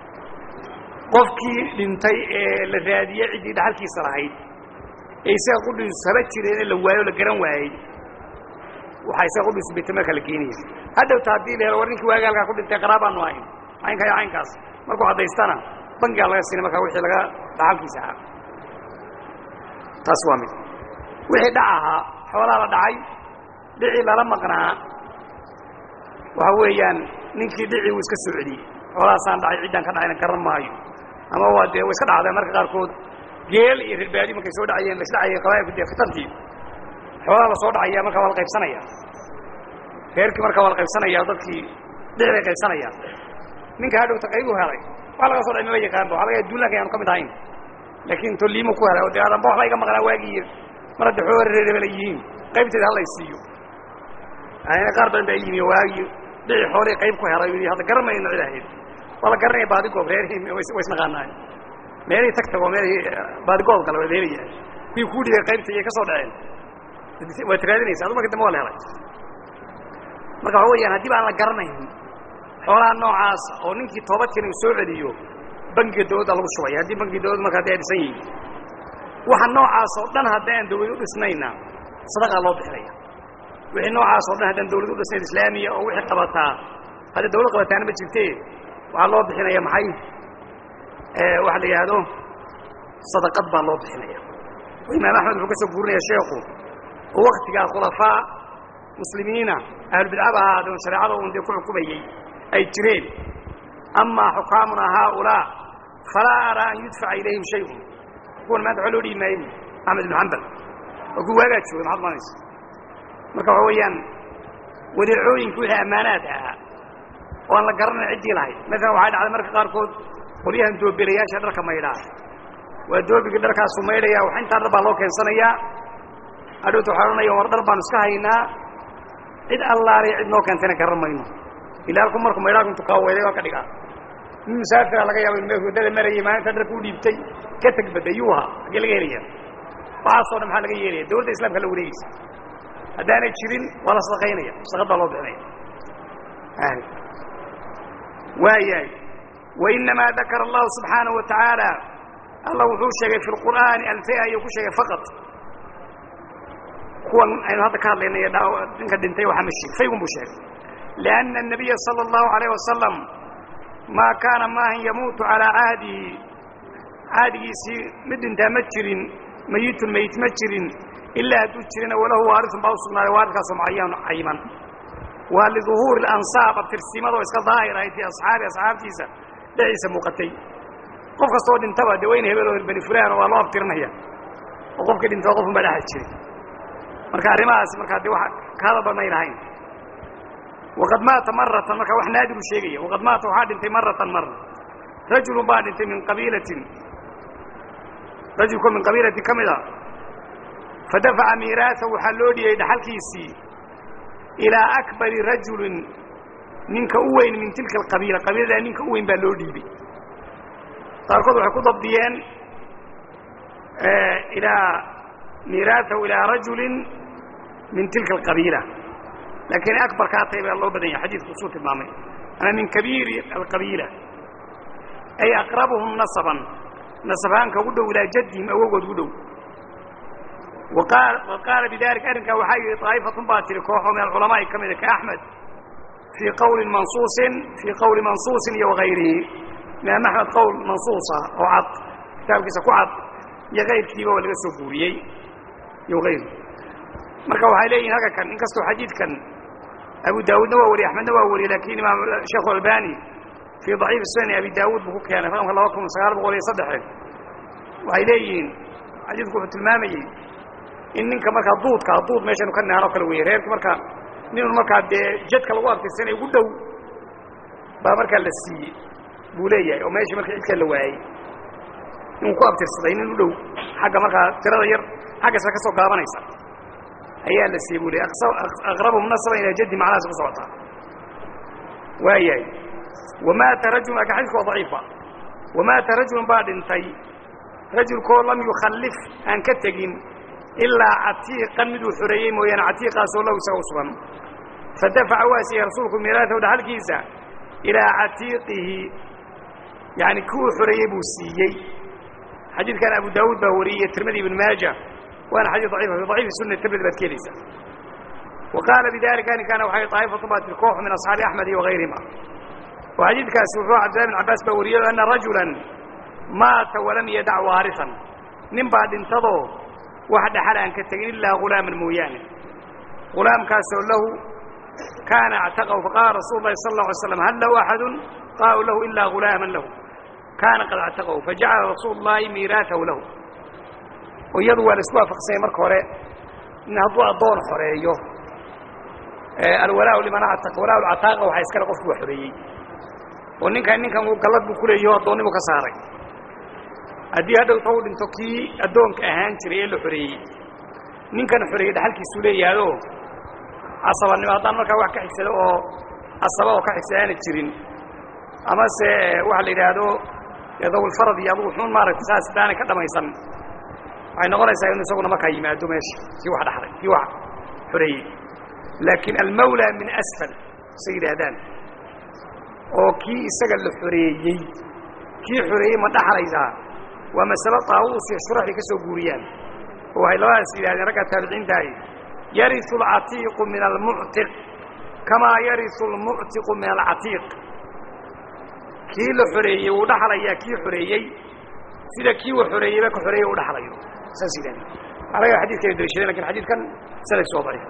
qofkii dhintay ee la raadiyey ciddii dhaxalkiisa lahayd ee isaga qudhiisu haba jireen ee la waayo o la garan waayey waxaa isaga qudhiisu baytalmaalka la geenaya haddowta haddii la helo war ninkii waagi halkaa ku dhintay qaraabaanu ahayn caynka iyo caynkaas markuu caddaystana bangigaa laga siinay markaa wixii laga dhaxalkiisa ahaa taas waa mid wixii dhac ahaa xoolaa la dhacay dhicii lala maqnaa waxa weeyaan ninkii dhicii uu iska soo celiyey xoolahaasaan dhacay ciddaan ka dhacayna garan maayo ama waa dee way iska dhacdeen marka qaarkood geel iyo reerbaadi markay soo dhacayeen la isdhacayeen qabaa'ilku dee fitantii xoolaha la soo dhacaya markaa waa la qaybsanaya reerkii markaa waa la qaybsanaya dadkii dhici bay qaybsanayaan ninka hadhowta qaybu helay wax laga soo dhacay maba yaqaanba waxa laga duulaanka ayaanu ka mid ahayn laakiin toliimu ku helay oo dee adanba wax layga maqnaa waagiiyo mar hadda xooga reerebela yihiin qaybteeda hallay siiyo yani qaar badan baa yimi waagii dhici xoolihii qayb ku helay hadda garanmayno cid ahayd waa la garanaya baadigoob reerihii way isnaqaanaayo meelihii tag tago meelihii baadigoob kale waa leelaya kuwii kuu dhibay qaybta iyay ka soo dhaceen waad raadinaysa adu marka dambe waa la helay marka waxa weyaan haddii ba aan la garanayn xoolaha noocaas oo ninkii toobadkeena uu soo celiyo bangiga dawladda lagu shubaya haddii bangiga dawladda marka haddi ay dhisan yihiin waxa noocaas oo dhan haddii aan dawlad u dhisnayna sadaqaa loo bixinaya wixii noocaas oo dhan haddaan dawlad u dhisnayn islaamiya oo wixii qabataa hadda dawlad qabataana ma jirte waxaa loo bixinaya maxay waxa la yidhaahdo sadaqad baa loo bixinaya oo imaam axmed wuxuu ka soo guurinaya sheekhu oo waktigaa khulafaa muslimiina ahlubidcaba ahaadeen shareecada un dee ku xukumayey ay jireen amaa xukaamuna haaulaa falaa araa an yudfaca ilayhim shayun kuwan maanta waa loo dhihi maayo axmed ibn xambal oo ku waagaa joogay maxaad umanaysa marka waxa weeyaan wadeecooyinku wixii ammaanaad ahaa oo aan la garanay ciddii lahayd maalan waxay dhacday marka qaarkood qolyahan doobelayaasha dharka maydhaa waa doobigii dharkaasu maydhaya wax intaa dhar baa loo keensanayaa adhowta waxaa odhanaya war dhar baanu iska haynaa cid allaaliy cid noo keentayna garan mayno ila halku marku maydhaaku intu kaaweeday waa ka dhigaa nin musaafira laga yaaba in meel waddada marayay maalinta dharka u dhiibtay ka teg badday yuu ahaa haggee laga helaya waxaasoo dhan maxaa laga yeelaya dawladda islamka la wareegeysa haddaanay jirin waa la sadaqaynaya sadaqad baa loo bixinaya waayahay wainamaa dakara allahu subxaanahu wa tacaala allah wuxuu sheegay fi lqur'aani alfea ayuu ku sheegay faqad kuwan aynu hadda ka hadlaynay ninka dhintay waxaa ma sheeg faygun buu sheegay lianna الnabiya salى اllahu alayh wasalam maa kaana maahan yamuutu calaa cahdihi cahdigiisii mid dhintaa ma jirin mayitun mayit ma jirin ilaa hadduu jirina walahu waarisun baa u sugnaaday waaridkaasoo mucayan cayiman waa liduhuuri اlansaab abtirsimadoo iska daahir ahayd fii asxaabi asxaabtiisa dhexdiisa muuqatay qof kastoo dhintaba dee wayna hebel oo bani fulaan waa loo abtirinaya oo qofkii dhintaba qofun baa dhexda jiray marka arrimahaasi markaa dee wax ka hadal badnay lahayn waqad maata maratan marka wax naadiru sheegaya waqad maata waxaa dhintay maratan mara rajulun baa dhintay min qabiilatin rajulkoo min qabiilatin ka mid a fadafaca miiraasa waxaa loo dhiyey dhaxalkiisii ilaa akbari rajulin ninka u weyn min tilka alqabiila qabiiladaa ninka u weyn baa loo dhiibay qaarkood waxay ku dabdiyeen ilaa miiraasahu ilaa rajulin min tilka alqabiila laakiin akbarkaa tahay baa loo badan yahay xadiidku usuu tilmaamay ama min kabiiri alqabiila ay aqrabuhum nasaban nasabaanka ugu dhow ilaa jaddihim awogood ugu dhow wa qaala bidalika arrinkaa waxaa yidhi daa'ifatun baa tiri kooxoo min alculamaa'i ka mida ka axmed fii qawlin mansuusin fii qawli mansuusin iyo wagayrihi imaam axmed qowl mansuusa oo cad kitaabkiisa ku cad iyo kayrkiiba waa laga soo guuriyey iyo ayru marka waxay leeyihin halka kan in kastoo xadiidkan abu daawuudna waa wariyey axmedna waa wariyey lakin imaam sheekhu albani fii daciifi sunani abi daawuud buu ku keenay raqamka laba kun sagaal boqol iyo saddexe waxay leeyihiin xadiidku wuxuu tilmaamayey in ninka markaa duudka duud meeshanu ka naano kale weeye reerki markaa ninun markaa dee jadka lagu abtirsanay ugu dhow baa markaa la siiyey buu leeyahay oo meeshii marka cidkaa la waayey inuu ku abtirsaday nin u dhow xagga markaa tirada yar xaggaasa ka soo gaabanaysa ayaa la siiyey buu leey aqrabhum nasaban ilaa jaddi macnahaas ku socotaa waayahay wamaata rajulun laakin xadidka waa daciifa wamaata rajulun baa dhintay rajulkoo lam yukhallif aan ka tegin ilaa catiiqan miduu xoreeyey mooyaane catiiqaasoo lahu isaga u sugan fadafaca waa siiyey rasuulku miiraatahu dhaxalkiisa ilaa catiiqihi yani kuwuu xoreeyey buu siiyey xadiidkan abu daawuud baa wariyey tirmidi ibn maaja waana xadiid daciifa fi daciifi sunna tirmidi baad ka helaysaa wa qaala bidalika arrinkaana waxay daa'ifatu baa tiri koox min asxaabi axmed iyo wagayrihima oo xadiidkaasi wuxuu cabdillahi bin cabbaas baa wariyey ana rajulan maata walam yadac waarisan nin baa dhintadoo wax dhaxal aan ka tegin ilaa hulaaman mooyaane hulaamkaasoo lahu kaana actaqahu faqaala rasuulu lahi sala اlه alay slam hal lahu axadu qaalu lahu ilaa hulaaman lahu kaana qad actaqahu fajacala rasuulu llahi miiraatahu lahu oo iyadu waa la isku waafaqsanyay marka hore in hadduu addoon xoreeyo alwalaa liman actaq walaa lcataaqa waxaa iskale qofku waa xoreeyey oo ninkan ninkan gallad buu ku leeyaho addoonnimu ka saaray haddii hadhowta u dhinto kii addoonka ahaan jiray ee la xoreeyey ninkan xoreeyey dhaxalkiisuu leeyahayo casabanimo haddaan markaa wax ka xigsado oo casaba oo ka xigsada aana jirin amase waxa la yidhaahdo dawlfarad iyo adugu xuun maaragtay saas daanay ka dhamaysan waxay noqonaysaa inu isaguna markaa yimaado meesha kii wax dhaxlay kii wax xoreeyey laakiin almawla min asfal say yidhaahdaan oo kii isaga la xoreeyey kii xoreeyey ma dhaxlaysaa waa masalo taawuus iyo shuraxay ka soo guuriyaan oo waxay labadaas yidhahdeen raggaa taabiciintaahi yariu alcatiiqu min almuctiq kamaa yariu almuctiqu min alcatiiq kii la xoreeyey wuu dhaxlayaa kii xoreeyey sida kii wa xoreeyeyba ka xoreeyey u dhaxlayo saas yidhahdeen waxaa laga xadidkana daliishadeen lakin xadiidkan sanadkiis waa daciif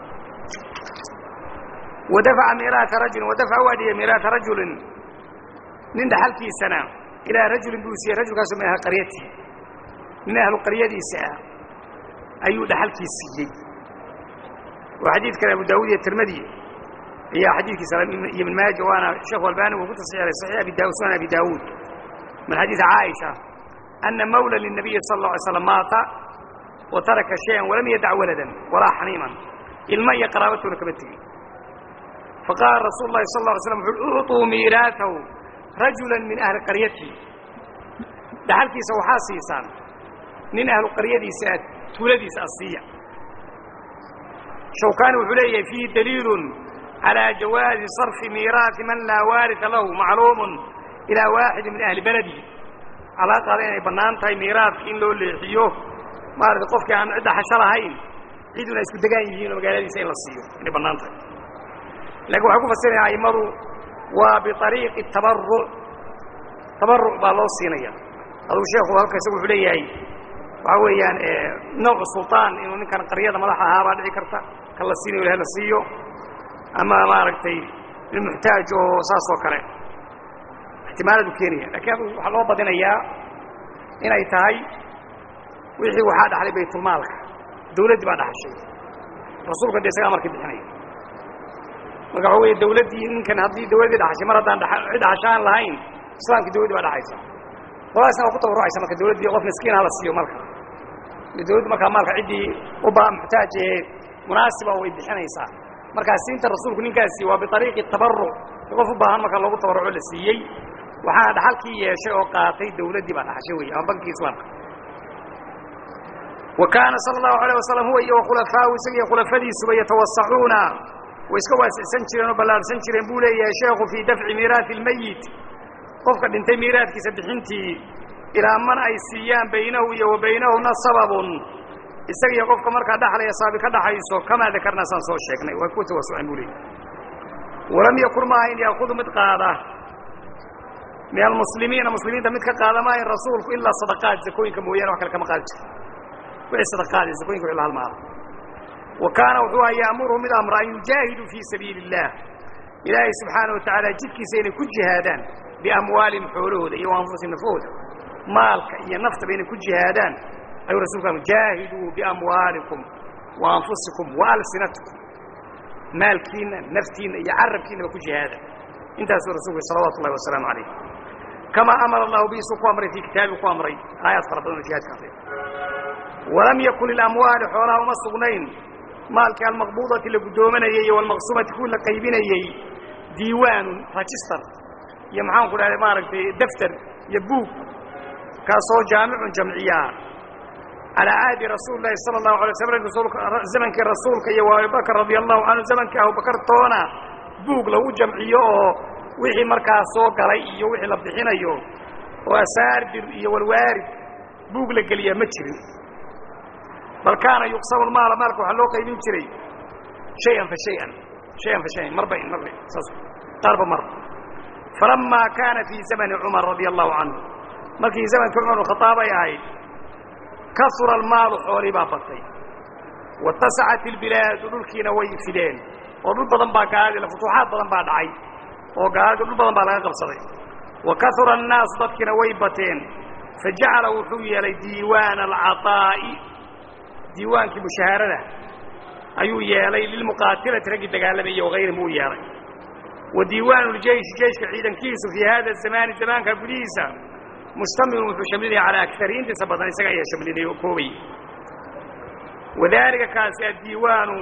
wadafaca miiraata rajulin wadafaca waa dhiyey miiraata rajulin nin dhaxalkiisana ilaa rajulin buu siiyey rajulkaasoo min ahli qaryati nin ahlu qaryadiisa ah ayuu dhaxalkii siiyey oo xadiidkan abu daawud iyo tirmadi ayaa xadiidkiisa iyo ibn maaja waana sheekhu albani wuu ku tasxiixay saxiix abi daawud sunan abi daawuud min xadiidi caaisha ana mawla linabiyi sala اlه alay slam maata wa taraka shayan walam yadac waladan walaa xaniiman ilma iyo qaraabatuna kama tegin faqaala rasuulu lahi sal ه alay slam wuxu ucطuu miiraatahu rajula min ahli qaryatihi dhaxalkiisa waxaa siisaan nin ahlu qaryadiisa aad tuuladiisa asiiya shawkaani wuxuu leeyahay fiihi daliilun calىa jawaazi sarfi miiraati man laa waarita lahu macluumun ilaa waaxidi min ahli beladihi calaa qaada inay bannaan tahay miiraadka in loo leexiyo maarata qofkii aan cidda xasho lahayn ciduna isku degaan yihiin oo magaaladiisa in la siiyo inay bannaan tahay laakiin waxay ku fasiraya a'immadu waa biariiqi tabaruc tabaruc baa loo siinaya aduu sheekhu halka isagu wuxuu leeyahay waxaa weeyaan nawcu sulطaan inuu ninkan qaryada madaxa ahaa baa dhici karta kan la siinayo ilahay la siiyo ama maaragtay nin muxtaaj oo saas oo kale ixtimaaladu keenaya lakiin adu waxaa loo badinayaa inay tahay wixii waxaa dhaxlay baytulmaalka dawladdii baa dhaxashay rasuulka de isagaa markii bixinaya marka waxa weeye dawladdii ninkan haddii dawladdii dhaxashay mar haddaan cid dhaxashaan lahayn islaamkii dawladdii baa dhaxaysa qoladaasna waa ku tabarrucaysa marka dawladdii qof miskiin ha la siiyo marka dawladdu markaa maalka ciddii u baa muxtaaj ee munaasiba way bixinaysaa markaa siinta rasuulku ninkaasi waa biariiqi tabaruc qof u baahan marka loogu tabarruco la siiyey waxaana dhaxalkii yeeshay oo qaatay dawladdii baa dhaxashay wey ama bankii islaamka wa kaana sala allahu alayh wasalam huwa iyo wakhulafaau isagiiyo khulafadiisuba yatawasacuuna way iska waasicsan jireen oo ballaarhsan jireen buu leeyahay sheekhu fii dafci miiraati almeyit qofka dhintay miiraadkiisa bixintii ilaa man ay siiyaan baynahu iyo wa baynahuna sababun isaga iyo qofka markaa dhaxlaya saabi ka dhaxayso kamaa dakarnaa saan soo sheegnay way ku tawasuceen buu leeyahy walam yakun maaha in yaakudu mid qaada min almuslimiina muslimiinta mid ka qaada maaha in rasuulku ilaa sadaqaad zakooyinka mooyaane wax kale kama qaadi jiro wixii sadaqaadi zakooyinka wixii la halmaado wa kaana wuxuu aha ya'muruhu mid amra an yujaahiduu fii sabiili illah ilaahay subxaana wa tacaala jidkiisa inay ku jihaadaan biamwaalihim xoolahooda iyo anfusihim nafahooda maalka iyo naftaba inay ku jihaadaan ayuu rasulku am jaahiduu biamwaalikum wa anfusikum wa alsinatikum maalkiinna naftiinna iyo carabkiinaba ku jihaada intaasuu rasulku salawatu ullahi wasalaamu calayh kamaa amara allahu biisuu ku amray fii kitaabigu ku amray aayaad fara badan oo jihaadka hadlay walam yakun lilamwaali xoolaha uma sugnayn maalkii almaqbuudati la guddoomanayey iyo walmaqsumati kuwii la qaybinayey diiwaanun register iyo maxaanku dhahday maaragtay daftar iyo buug kaasoo jaamicun jamciyaa calaa caadi rasuuli lahi sala allahu alay slam zamankii rasuulka iyo abubakr radia allahu canhu zamankii abubakar toona buug lagu jamciyo oo wixii markaa soo galay iyo wixii la bixinayo oo asaardir iyo walwaarid buug la geliyaa ma jirin bal kaana yuqsamu lmaala maalka waxaa loo qaybin jiray shayan fa shayan shayan fa shayan marba in marba saas qaarba mar falamaa kaana fii zamani cumar radia allahu canhu markii zamankii cumar khaaab ay ahayd kasura almaalu xoolii baa batay watasacat ilbilaadu dhulkiina way fideen oo dhul badan baa gaaladii futuuxaad badan baa dhacay oo gaaladii dhul badan baa laga qabsaday wa kasura annaasu dadkiina way bateen fajacala wuxuu yeelay diiwaana alcaطaa'i diiwaankii mushaharada ayuu yeelay lilmuqaatilati raggii dagaalamayey wagayrihim uu yeelay wa diiwaanu ljeishi jeiشhka ciidankiisu fii hada zamaani zamaanka gudihiisa mustamilun wuxuu shamlinaya calaa akari intiisa badan isaga ayaa shamlinay oo koobay wadaalika kaasi addiiwaanu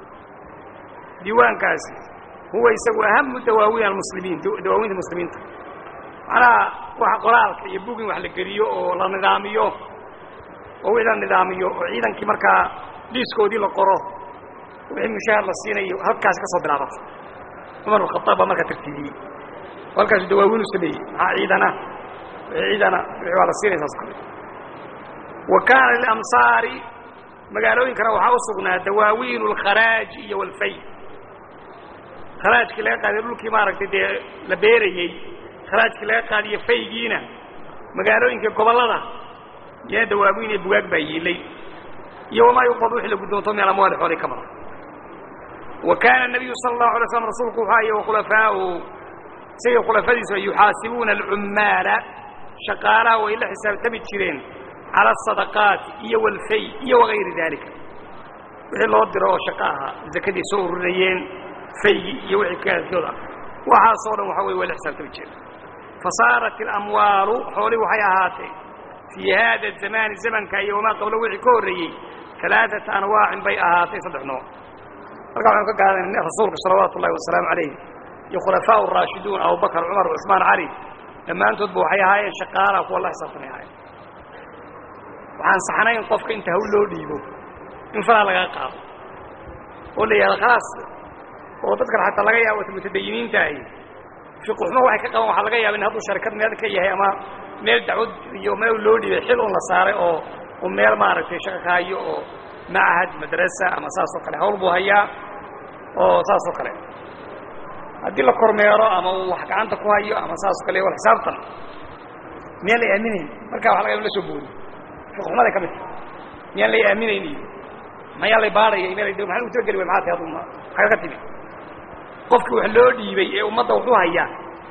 diiwaankaasi huwa isagu ahamu dawaawiin almuslimiin dawaawiinta muslimiinta macnaha waxa qoraalka iyo bug in wax la geliyo oo la nidaamiyo oo wixii la nidaamiyo oo ciidankii markaa dhiiskoodii la qoro wixii mushaahar la siinayo halkaasi ka soo bilaabata cumar bin khataab baa markaa tartiibiyey oo halkaasu dawaawiin u sameeyey maxaa ciidana wixii ciidana wixii waa la siinaya saas kale wa kaana lilamsaari magaalooyinkana waxaa u sugnaa dawaawiin alkharaaji iyo walfay kharaajkii laga qaadiyo dhulkii maaragtay dee la beerayey kharaajkii laga qaadiyo faygiina magaalooyinka gobollada iyana dawaawiin iyo bugaag baa yiilay iyo wamaa yuqbad wixii la guddoonto min alamwaali xoolay ka badan wa kaana nabiyu sala allahu alay slam rasuulku wuxuu ahaye wakhulafaa'uhu isagii khulafadiisu ay yuxaasibuuna alcummaala shaqaalaha way la xisaabtami jireen cala asadaqaati iyo walfay iyo wagayri daalika wixii loo diro oo shaqo ahaa zakadii soo ururinayeen faygii iyo wixii kaadkooda waxaasoo dhan waxa weye waa la xisaabtami jeeda fasaarat alamwaalu xoolii waxay ahaatee fii haada zamaani zamanka iyo wamaa qablo wixii ka horreeyey alaaata anwaacin bay ahaatay saddex nooc marka waxaynu ka gaadana rasuulka salawaatu ullahi wasalaamu calayh iyo khulafaa raashiduun abubakar cumar cusmaan cali dhammaantoodba waxay ahaayeen shaqaalaha kuwa la xisaabtamay ahaayeen waxaan saxnayn qofka inta hawl loo dhiibo in falaa lagaa qaado oo la yihahdo khalaas oo dadkan xataa laga yaabo mutadayiniinta ahi fiquxuma waxay ka qaban waxaa laga yaaba in hadduu sharikad meel ka yahay ama meel dacwad iyo meel loo dhiibay xil un la saaray oo u meel maaragtay shaqa ka hayo oo machad madrasa ama saas oo kale hawl buu hayaa oo saas oo kale haddii la kormeero ama uu wax gacanta ku hayo ama saas o kale wal xisaabtan miyaan la aaminayn markaa waxa laga yaba in la soo boodi fiqxumaday ka mid tahay miyaan lay aaminayn iyo mayaa lay baadhaya meel maxaan ugu talageli way maxaa tahay aduma maxaa ka timi qofkii wax loo dhiibay ee ummadda wuxuu hayaa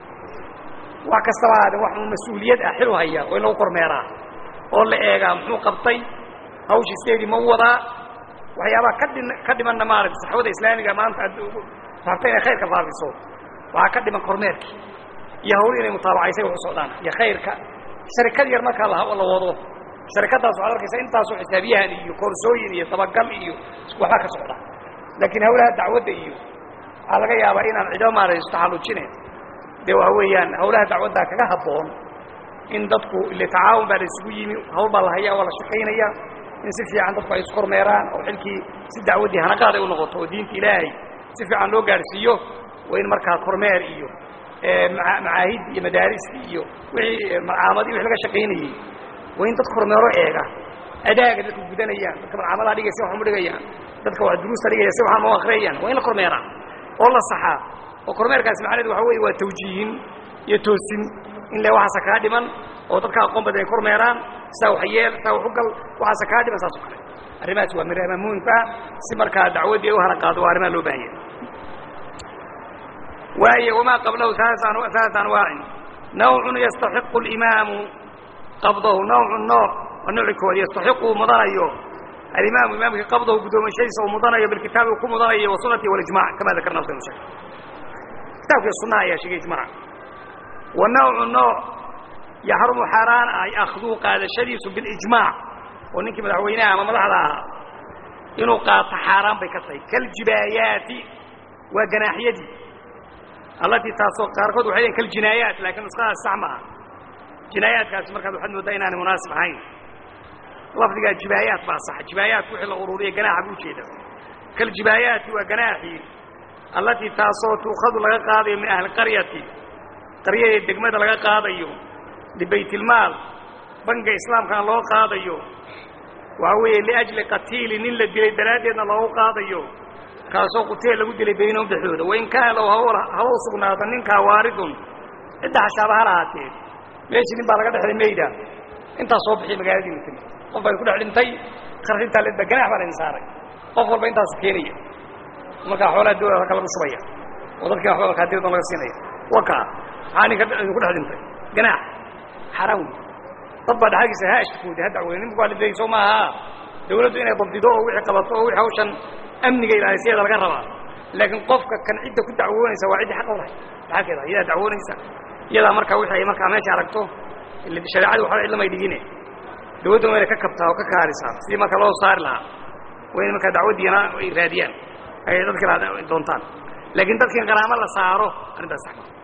wax kastaba haade wax mas-uuliyad ah xil u hayaa oo in lagu kormeeraa oo la eegaa muxuu qabtay hawshiisteedii ma wadaa waxyaabaha ka dhin ka dhimanna maaragtay saxwada islaamiga maanta rabta inay khayrka faafiso waxaa ka dhiman kormeerkii iyo hawli inay mutaabacaysay wax u socdaan iyo khayrka sharikad yar markaa la wado sharikaddaas waxaad arkaysa intaasoo xisaabiyahan iyo koorsooyin iyo dabagal iyo waxbaa ka socda laakiin hawlaha dacwadda iyo waxaa laga yaabaa inaan cido maaragtay istaxallujine dee waxa weeyaan hawlaha dacwaddaa kaga habboon in dadku ile tacaawun baa la isugu yimi hawl baa la hayaa waa la shaqaynaya in si fiican dadku ay iskormeeraan oo xilkii si dacwaddii hanaqaad ay u noqoto oo diinta ilaahay si fiican loo gaadhsiiyo waa in markaa kormeer iyo macaahid iyo madaarista iyo wixii malcaamadii wixii laga shaqaynayey waa in dad kormeero eega adaaga dadku gudanayaan dadka malcaamadaha dhigaya si waxan u dhigayaan dadka wax duruusta dhigaya si waxan u akriyayaan waa in la kormeeraa oo la saxaa oo kormeerkaasi macnaheedu waxa weeye waa tawjiihin iyo toosin in le waxaasa kaa dhiman oo dadka aqoon badan ay kormeeraan saa wax yeel saa wax u gal waxaasa kaa dhiman saas o kale arrimahaas waa mirama muhimka si markaa dacwaddii ay u hana qaado waa arrimaha loo baahan yahay waaye wamaa qablahu ثaلaث anwaacin nawcun yastaxiqu اlimaamu qabdahu nawcu nooc waa nooci kood yastaxiqu uu mudanayo alimaamu imaamkii qabdahu guddoomashadiisa uu mudanayo bilkitaabi uu ku mudanayo wasunati walijmac kama dakarna saynu sheeg kitaabkii sunaha ayaa sheegay ijmac wa nawcu nooc yaxrumu xaaraan ah akhduu qaadashadiisu bilijmaac oo ninkii madaxweynaha ama madaxda ahaa inuu qaato xaaraan bay ka tahay kaljibaayaati waa ganaaxyadii allatii taasoo qaarkood waxay leeyiin kaljinaayaat laakiin nusqadaas sax ma aha jinaayaadkaasi markaad waxaad mooddaa inaanay munaasib ahayn lafdigaa jibaayaat baa saxa jibaayaatku wixii la ururiya ganaaxa buu ujeeda kaljibaayaati waa ganaaxii allatii taasoo tuukhadu laga qaadayo min ahli qaryati qaryadee degmada laga qaadayo libaytilmaal banka islaamkana loo qaadayo waxaa weeye liajli qatiili nin la dilay daraaddeedna loogu qaadayo kaasoo quteel lagu dilay baynahum dhexdooda wain kaana low haba u sugnaata ninkaa waaridun cidda hashaaba ha lahaatee meeshii nin baa laga dhexday mayda intaas soo bixiya magaaladiina timi qof baa ku dhex dhintay kharash intaa ledba ganaax baa laydin saaray qof walba intaasu keenaya markaa xoolaha dawlada halka lagu shubaya oo dadkii waxba markaadiradon laga siinaya waka maxaa ninka idinku dhex dhintay ganaax xaaraan wey dad baa dhaxalkiisa ha ashkooda ha dacwooda ninku waa lidayay soo maaha dawladdu inay dabdido oo wixii qabato oo wixii hawshan amniga ilaalisyada laga rabaa laakiin qofka kan cidda ku dacwoonaysa waa ciddii xaq u lahay dhaxalkeeda iyadaa dacwoonaysa iyadaa markaa wixii ay markaa meesha aragto shareecadii waxba cidlamay dhigine dawladdan waa inay ka kabtaa oo ka kaarisaa sidii marka loo saari lahaa waa in markaa dacwaddiina ay raadiyaan ay dadkii doontaan laakiin dadkiin qaraamo la saaro arrintaas sax maa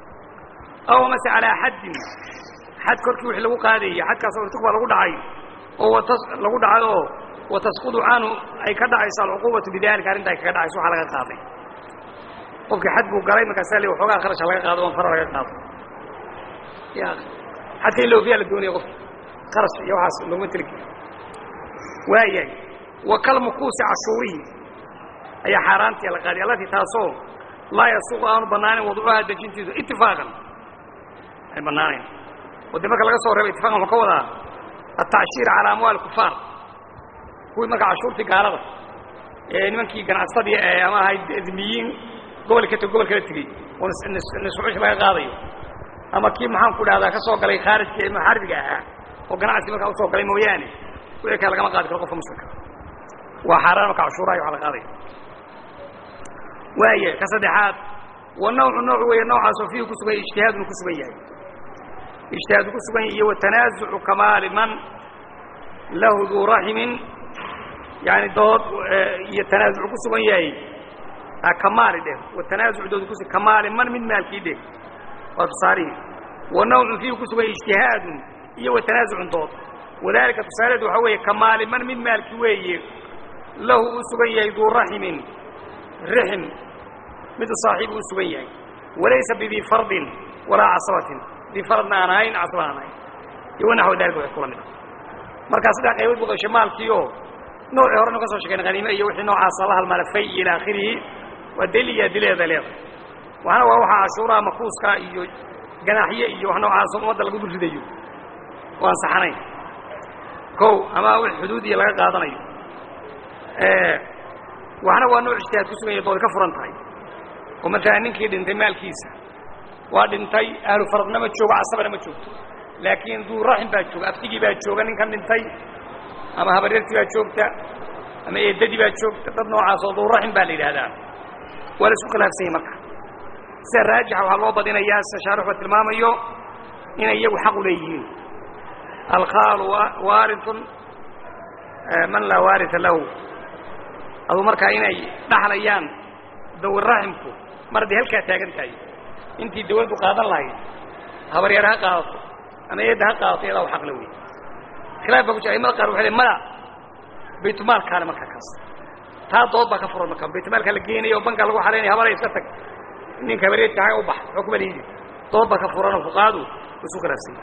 aw mase calaa xaddin xad korkii wixii lagu qaadaya xadkaas oo irtig baa lagu dhacay oo watas lagu dhacay oo watasqudu canhu ay ka dhacayso alcuquubatu bidalika arrinta ay kaga dhacayso waxaa laga qaaday qofkii xad buu galay markaasa le waxoogaa kharasha laga qaado oon fara laga qaado ya xadka in loofiyaa la doonaya qofki kharash iyo waxaas looguma teligi waayahay wa kalmukuusi cashuurihi ayaa xaaraantii la qaaday allatii taasoo laa yasuuqu aanu bannaanin wadcuhaa dejintiisu itifaaqan ay bannaanayn oo de marka laga soo reeba itifaqan wuxuu ka wadaa altacshir calaa amwaal kufaar kuwii marka cashuurtii gaalada ee nimankii ganacsadii ee ama ahayd dimiyiin gobol ka gobol kala tegey oo nisfucush laga qaadayo ama kii maxaan ku dhahdaa ka soo galay khaarijka ee muxaaribiga ahaa oo ganacsi markaa usoo galay mooyaane wixii kale lagama qaadi karo qofka muslimka waa xaaraan marka cashuuraha waxa la qaadaya waaya ka saddexaad wa nawcu nooc weeye noocaasoo fiihi ku sugan ijtihaadun ku sugan yahay ijtihaadu ku sugan yahay iyo watanaazucu kamaali man lahu duu raximin yani dood iyo tanaazuc ku sugan yahay kamaali dheh watanaazuc dood kus kamaali man mid maalkii dheh waa tusaarihii wa nawcun fiihi ku sugan yahay ijtihaadun iyo watanaazucun dood wadalika tusaaleedu waxaa weeye kamaali man mid maalki weeye lahu uu sugan yahay duu raximin rixim mid saaxiib uu sugan yahay walaysa bidii fardin walaa casabatin dii faradna aan ahayn casaba aan ahayn iyo wanaxwa dalika wax kula mid a markaa saddex qaybood buu qashay maalkii oo noocii horena ka soo sheegeen haniime iyo wixii noocaasa la halmaala fay ila aakhirihi waa deli iyo adileeda leedahay waxna waa waxaa cashuuraha makuuska iyo ganaaxye iyo wax noocaas ummadda lagu dul ridayo oo aan saxanayn kow ama wix xuduud iyo laga qaadanayo waxna waa nooc ijtihaad ku sugan yahay dood ka furan tahay oo maalan ninkii dhintay maalkiisa waa dhintay ahlu faradna ma joogo casabana ma joogto laakiin duu raxim baa jooga aftigii baa jooga ninkan dhintay ama habaryartii baa joogta ama eedadii baa joogta dad noocaas oo duu raxim baa la yidhaahdaa waa la isku khilaafsan yahy marka sida raajixa waxaa loo badinayaa sida shaarixba tilmaamayo inay iyagu xaq u leeyihiin alkhaalu waaritun man laa waaria lahu aduu markaa inay dhaxlayaan dawiraximku mar hadday halkaa taagan tahay intii dawladdu qaadan lahayd habaryar ha qaadato ama eedda ha qaadato iyadaa u xaqle wey khilaaf baa ku jira aimada qaar waxay le mada baytulmaalkaale markaa kaas taa dood baa ka furan marka baytulmaalka la geenayo oo banka lagu xaraynaya habaray iska tag ninka habareedka haga u bax waxba kuma liidi dood baa ka furan oo fuqaadu isu khilaafsan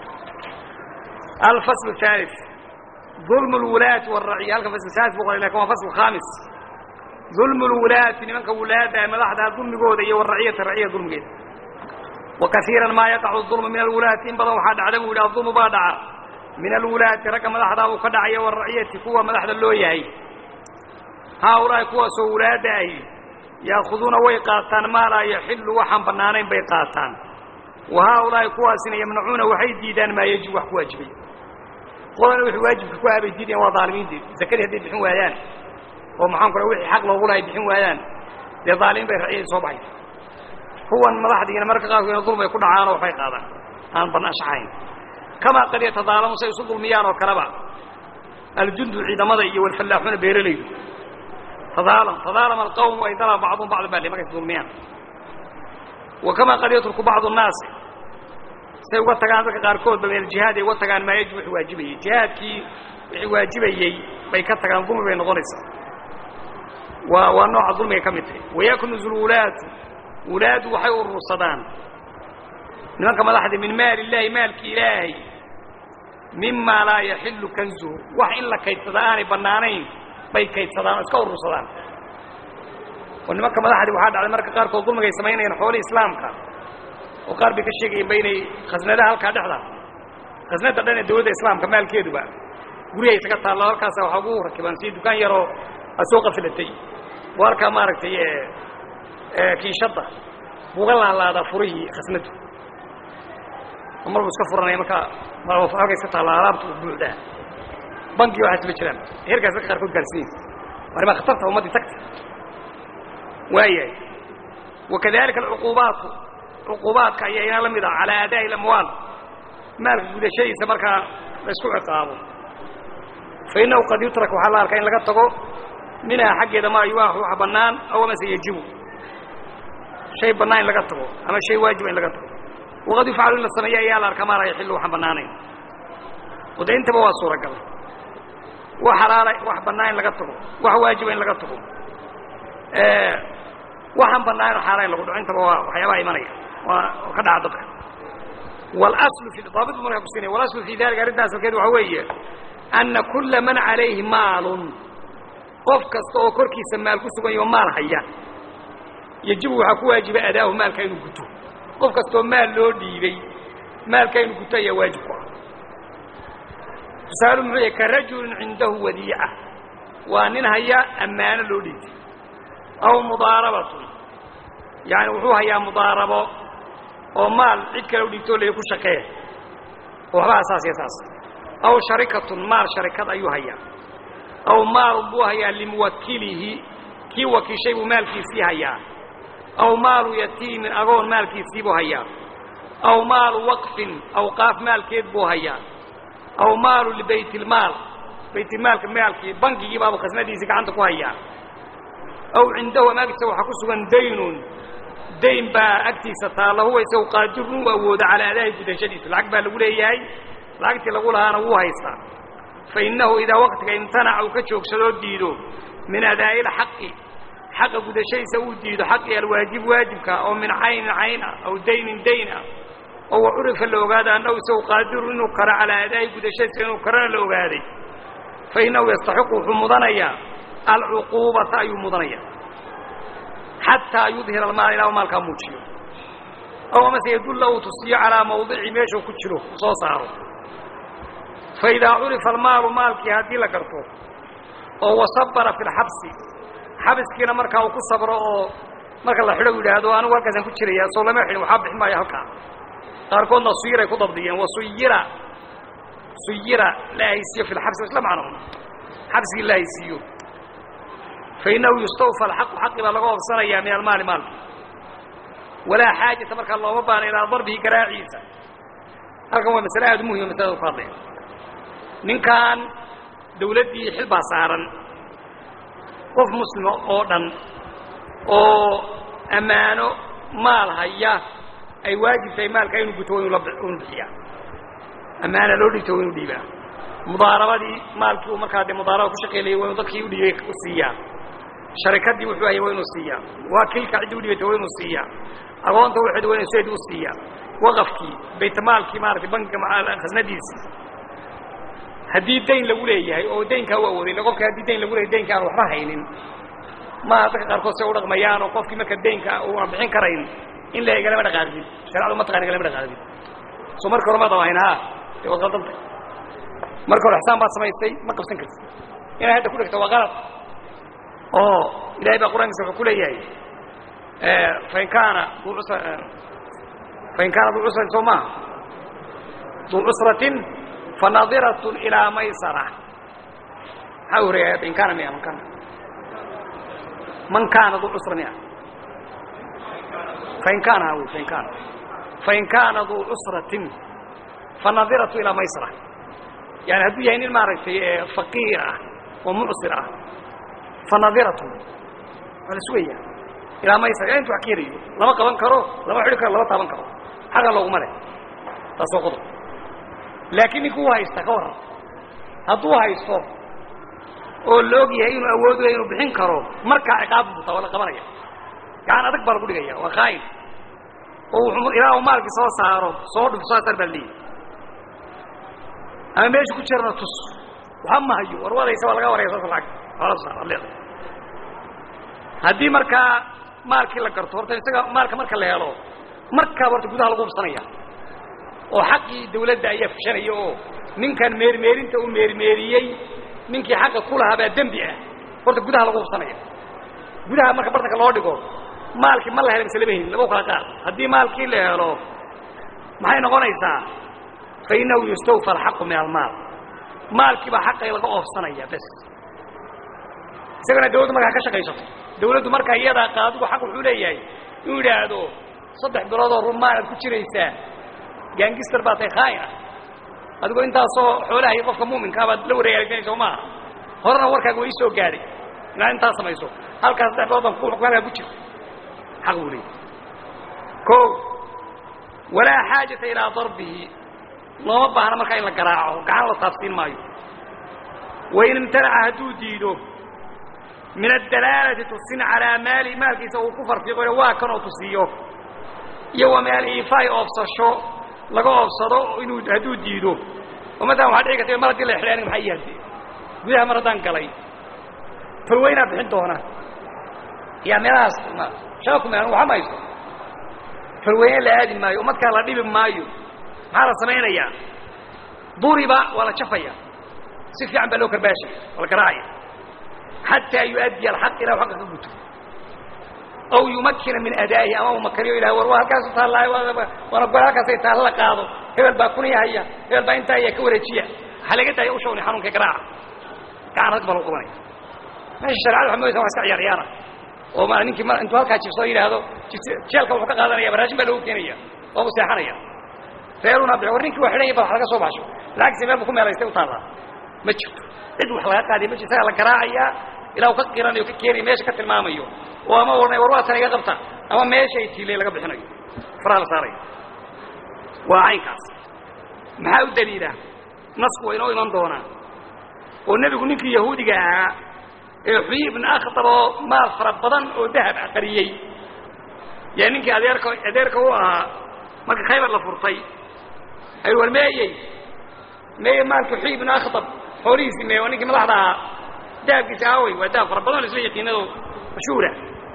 alfasl الثالث ظulm اlwulaati wالraciya halkan fasl salis bu qoray lakin waa fasl khaamis ظulm اlwulaati nimanka wulaada madaxdaa dulmigooda iyo wالraciyata raciya dulmigeeda وakaiira maa yaqacu الظulmu min alwulaati in badan waxaa dhacda buu yidhi aظulmu baa dhaca min alwulaati ragga madaxdaa buu ka dhacaya wالraciyati kuwa madaxda loo yahay haaulaahi kuwaasoo wulaada ahi yaakuduuna way qaataan maa laa yaxilu waxaan bannaanayn bay qaataan wa haaulaahi kuwaasina yamnacuuna waxay diidaan maa yajib wax ku waajibay qolana wixii waajibka ku ahabay diidayan waa daalimiintii zakadii hadday bixin waayaan oo maxaan ku wixii xaq loogu lahay bixin waayaan dee daalimiin bay raciyadii soo baxaysa kuwan madaxdiina marka qaarkoodna dulm ay ku dhacaanoo waxbay qaadaan aan banaashaxayn kamaa qad yatadaalamu say isu dulmiyaan oo kaleba aljundu ciidamada iyo walfallaaxuuna beeralaydu tadaalam tadaalama alqawmu ay dalaba bacduhum bacdan baa markay dulmiyaan wa kamaa qad yatruku bacdu nnaasi say uga tagaan dadka qaarkoodba min aljihaad ay uga tagaan maa yajib wixii waajibayey jihaadkii wixii waajibayey bay ka tagaan dulmi bay noqonaysaa waa waa nooca dulmigay ka mid tahay wayaknuzu lwulaatu wulaadu waxay urursadaan nimanka madaxda min maali illaahi maalki ilaahay mimaa laa yaxilu kanzuhu wax in la kaydsada aanay bannaanayn bay kaydsadaan oo iska urursadaan oo nimanka madaxdii waxaa dhacday marka qaarkood dulmigay samaynayaan xoolihii islaamka oo qaar bay ka sheegayeenba inay khasnadaha halkaa dhexda khasnada dhan ee dawladda islaamka maalkeeduba guryaha isaga taallo halkaasa waxaa ugu rakibaan si dukaan yaroo aad soo qafilatay oo halkaa maaragtay kiishadda buuga laalaadaa furihii khasnadu oo marbu iska furanaya markaa halka iska taalla alaabta u buuxdaa banki waxaas ma jiraan heerkaas dadka qaarkood gaarsiin arrimaa khatarta ummaddii tagta waayahay wakadalika alcuquubaatu cuquubaadka ayaa ina la mid ah calaa aadaa'i اlamwaal maalka gudashadiisa markaa la isku ciqaabo fa innahu qad yutrak waxaa la arkaa in laga tago minhaa xaggeeda maa yubaaxu wax bannaan aw amase yajibu shay bannaan in laga tago ama shay waajiba in laga tago waqad yufcalu in la sameeyo ayaa la arkaa maa laa yaxilu waxaan bannaanayn wada intaba waa suuragal wax xalaala wax bannaan in laga tago wax waajiba in laga tago waxaan bannaan xaala in lagu dhaco intaba waa waxyaabaha imanaya waa oo ka dhaca dadka walaslu fi daabitbu markaa kusinaya walaslu fi dalika arrinta asalkeed waxaa weeye anna kulla man calayhi maalun qof kasta oo korkiisa maal ku sugan yaho maal haya yajibu waxaa ku waajiba adaahu maalka inuu guto qof kastaoo maal loo dhiibay maalka inuu guto ayaa waajib ku ah tusaalu muxuu yahy ka rajulin cindahu wadiica waa nin haya ammaano loo dhiibtay aw mudaarabatun yaani wuxuu hayaa mudaarabo oo maal cid kale u dhigtoo lay ku shaqee oo waxba saas iyo saas aw sharikatun maal sharikad ayuu hayaa aw maalun buu hayaa limuwakilihi kii wakiishay buu maalkiisii hayaa aw maalu yatiimin agoon maalkiisii buu hayaa aw maalu waqfin awqaaf maalkeed buu hayaa aw maalu libaytilmaal baytilmaalka maalkii bankigii baabuu khasnadiisii gacanta ku hayaa aw cindahu ama agtiisa waxaa ku sugan daynun dayn baa agtiisa taalla huwa isagu qaadirun u awoodo calaa adaahi gudashadiisa lacag baa lagu leeyahay lacagtii lagu lahaana wuu haystaa fa innahu idaa waqtiga imtanaca uu ka joogsadoo diido min adaa'i lxaqi xaqa gudashadiisa uu diido xaqi alwaajib waajibka oo min caynin cayn ah aw daynin dayn ah oo wa curifa la ogaado annahu isagu qaadirun inuu karo calaa adaa'i gudashadiisa inuu karona la ogaaday fa innahu yastaxiqu wuxuu mudanayaa alcuquubata ayuu mudanaya xataa yudhira almaal ilaa maalkaa muujiyo aw amase yadulla uu tusiyo calaa mawdici meeshuu ku jiro soo saaro fa idaa curifa almaalu maalkii haddii la garto oo wasabara fi lxabsi xabiskiina markaa uu ku sabro oo marka la xidho u yidhaahdo anigu halkaasaan ku jiraya soo lama xidhin waxaa bixin maayo halkaa qaarkoodna suyiray ku dabdiyeen wa suyira suyira la haysiiyo fi lxabsi isla macno xabsigii la haysiiyo fainahu yustawfa alxaqu xaqi baa laga oobsanayaa min almaali maalki walaa xaajata markaa looma baana ilaa darbihi garaaciisa halkan waa masale aada u muhima masalada ku hadlaya ninkan dawladdii xil baa saaran qof muslima oo dhan oo ammaano maal haya ay waajib tahay maalka inuu guto inu bixiyaa ammaana loo dhigto wa inu dhiibaa mudaarabadii maalkii uu markaa dee mudaaraba ku shaqeynayay waa inu dadkii udhiibay siiyaa sharikadii wuxuu hayay waa inuu siiyaa waakilka ciddii udhibatay waa inuu siiyaa agoonta wuxuud waa inu seed u siiyaa waqafkii baytmaalkii maaratay bankiga khasnadiisii haddii dayn lagu leeyahay oo daynkaa u awooday illa qofka haddii dayn lagu leeyahy daynka aan waxba haynin maaha dadka qaarkood se u dhaqmayaan oo qofkii marka daynka uu aan bixin karayn in la egalama dhaqaaqdin sharecadu ma taqana galama dhaqaaqdin soo marka hore maad hayn ha dee waad qaldantay marka hore xisaan baad samaystay ma qabsan kartid inay hadda ku dhegto waa qalad oo ilahay baa qur'aankiisa wuxuu ku leeyahay fain kaana du usra fain kaana duu cusratin soo maaha duu cusratin fanadiratun ilaa maysara maxaa horeeya in kaana miya man kaana man kaana duu cusra miya fain kaana ha fain kaana fain kaana duu cusratin fanadiratu ilaa maysara yani hadduu yahay nin maaragtay faqiir ah oo mucsir ah fanadiratun waa la sugaya ilaa maysara ila intu wax ka helayo lama qaban karo lama xidhi karo lama taaban karo xaqa looguma leh taas waa qodob laakiin ninkuu u haysta ka warran hadduu haysto oo la og yahay inuu awood leh inuu bixin karo markaa ciqaab butaa waa la qabanaya gacan adag baa lagu dhigaya waa khaa'in oo wuxuu ilaa uu maalkii soo saaro soo dhufto saasar baa leeyahy ama meeshu ku jirana tus waxa ma hayo war wadaysa waa laga waraya saas lacag waa la saar ad leedahay haddii markaa maalkii la garto horta isaga maalka marka la helo markaaba horta gudaha lagu hubsanaya oo xaqii dawladda ayaa fushanaya oo ninkan meermeerinta uu meermeeriyey ninkii xaqa ku lahaa baa dembi ah horta gudaha lagu hubsanaya gudaha marka bartanka loo dhigo maalkii ma la hela mise lama helin laba kala qaad haddii maalkii la helo maxay noqonaysaa fa innahu yustawfa alxaqu min almaal maalkii baa xaqay laga oofsanaya bes isagana dawladdu markaa ka shaqaysato dawladdu markaa iyadaa qaadigu xaq wuxuu leeyahay inuu yidhaahdo saddex biloodoo rumaanaad ku jiraysaa gaangister baa tahay khaa'in ah adigoo intaasoo xoolahay qofka mu'minkaa baad la wareegaysanaysa oo maaha horena warkaaga waa ii soo gaadhay inaad intaas samayso halkaas saddex bilood baan ku xukm halkaa ku jirta xaq buu leeyahy ko walaa xaajata ilaa darbihi looma baahna markaa in la garaaco gacan la taabsiin maayo wain imtanaca hadduu diido min adalaalati tusin calaa maali maalkiisa uu ku farfiiqoyo waa kanoo tusiyo iyo wa min aliifaai oobsasho laga oobsado inuu hadduu diido oo matalan waxaa dhici karta mar haddii la xidhay aniga maxaa ii hadde gudaha mar haddaan galay tolweynaa bixin doona yaa meelahaas shaqa ku meelan waxa ma haysto tolweyne la aadi maayo umadkaa la dhibi maayo maxaa la samaynayaa duriba waa la jafaya si fiican baa loo karbaashaya waa la garaacaya xataa yuaddiya alxaq ilah xaqa ka guto aw yumakina min adaa'ihi ama uu makaniyo ilah war waa halkaasu taallaayo waana gol halkaasay taalla la qaado hebel baa kuniyahaya hebel baa intaa iya ka wareejiya ha laga daayo ushawni xanuunka garaaca gacan rag baa lagu qabanaya meesha shareecada waxaa moodaysa waa iska ciyaar ciyaara oo ma ninkii ma intuu halkaa jibsoo yidhaahdo jeelka wuxuu ka qaadanaya baraashin baa loogu keenaya waabu seexanaya reeruna bixi war ninkii waa xidhan yahay bal wax laga soo baxsho lacagtiisa meel bu ku meelaystay u taallaa ma jirto cid wax laga qaadiya ma jirto isagaa la garaacayaa ilaa uu ka qiranayo ka keenayo meesha ka tilmaamayo oo ama odhanay war waa tan iga qabta ama meesha ay tiilay laga bixinayo faraha la saarayo waa caynkaas maxaa u daliila nasku waa inoo iman doonaa oo nebigu ninkii yahuudiga ahaa ee xuyi ibn akhtar oo maal fara badan oo dahab ah qariyey yaa ninkii adeerka adeerka u ahaa marka khaybar la furtay ay war meeyey meeye maalka xuyi ibn akhtab xoolihiisii meeye waa ninkii madaxda ahaa dahabkiisi aawey waa dahab fara badan o isla yaqiinado mashhuura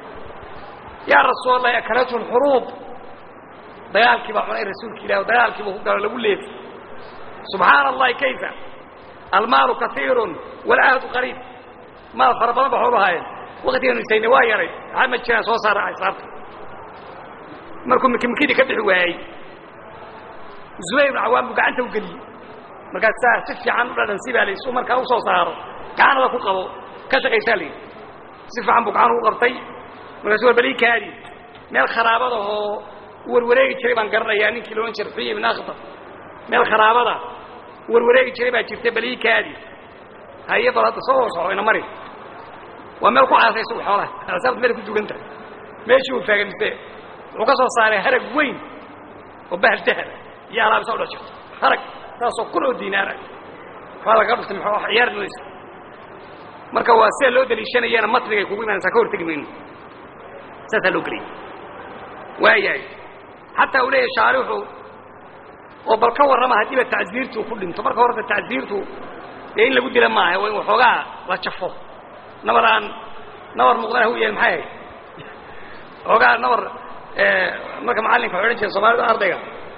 yaa rasuul allahi akalatu lxuruub dagaalkii baa cunay rasuulka ilah o dagaalkiiba ku galo lagu leefi subxaana allahi kayfa almaalu kaiiru walcahdu qariib maal fara badan ba xoolu ahaayeen waktiganu isayne waa yaray maxaa ma jiraan soo saara xisaabta markuu mikimikidii ka bixi waayey zubayr ibnu cawaan buu gacanta u geliyey markaas saa si fiican u dhadhan si baa la su markaa usoo saaro gacanada ku qabo ka shaqaysaa la yidhi si fiican buu gacan ugu qabtay markaasu war balii kaadi meel kharaabada oo warwareegi jiray baan garanayaa ninkii loodhan jiray xuyi ibn akhtar meel kharaabada warwareegi jiray baa jirta balii kaadi haye bal hadda soo soco ina mari waa meel ku caasay isagu xoolaha xisaabta meel ku dugan tahay meeshii uu faagamiste wuxuu ka soo saaray harag weyn oo bahal dahaba iyo alaabisa u dhex jirto harag saasoo kun oo diinaara waxaa lagaga dhuftay maxaa ciyaar mayso marka waa sida loo daliishanayana matnigay kugu imaanaysaa ka hortegi mayno saasaa loo geliyay waayahay xataa uu leeyahay shaarixu oo bal ka warrama haddiiba tacsiirtu ku dhinto marka horta tacsiirtu dee in lagu dila maaha waa in waxoogaa la jafo nabar aan nabar muuqdana hu yahay maxay ahayd waxoogaa nabar marka macallinka waxay odhan jire soomaalida ardayga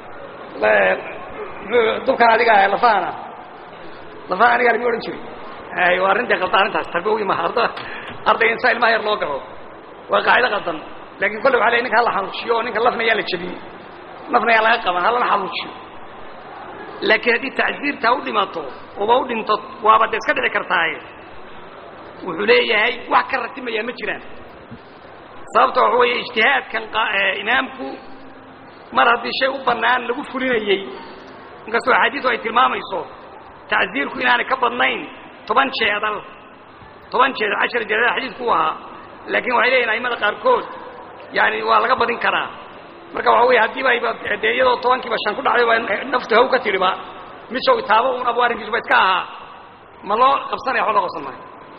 dubkan adiga ah lafahana lafaha aniga lama odhan jiray ay waa arrintai qaldan arrintaas tarbiya maha arda ardayga insaa ilmaha yar loo galo waa qaacido qaldan laakiin kolle waxa ley ninka hala xanuujiyo oo ninka lafna yaan la jebin lafna yaan laga qaban halana xanuujiyo laakiin haddii tacsiirtaa u dhimato oba u dhinto waaba de iska dhici kartaaye wuxuu leeyahay wax ka ratimayaa ma jiraan sababta waxa weeye ijtihaadkan imaamku mar haddii shay u bannaan lagu fulinayey inkastoo axaadiisu ay tilmaamayso tacsiirku inaanay ka badnayn toban jeedal toban jeedal cashar jeedal xadiidku u ahaa laakiin waxay leeyihin aimada qaarkood yani waa laga badin karaa marka waxa wey haddiiba ayba dee iyadoo tobankiiba shan ku dhacday waa naftu haw ka tidhiba mid shaw itaabo un abu arrinkiisuba iska ahaa ma loo qabsanaya waxba loo qabsan maayo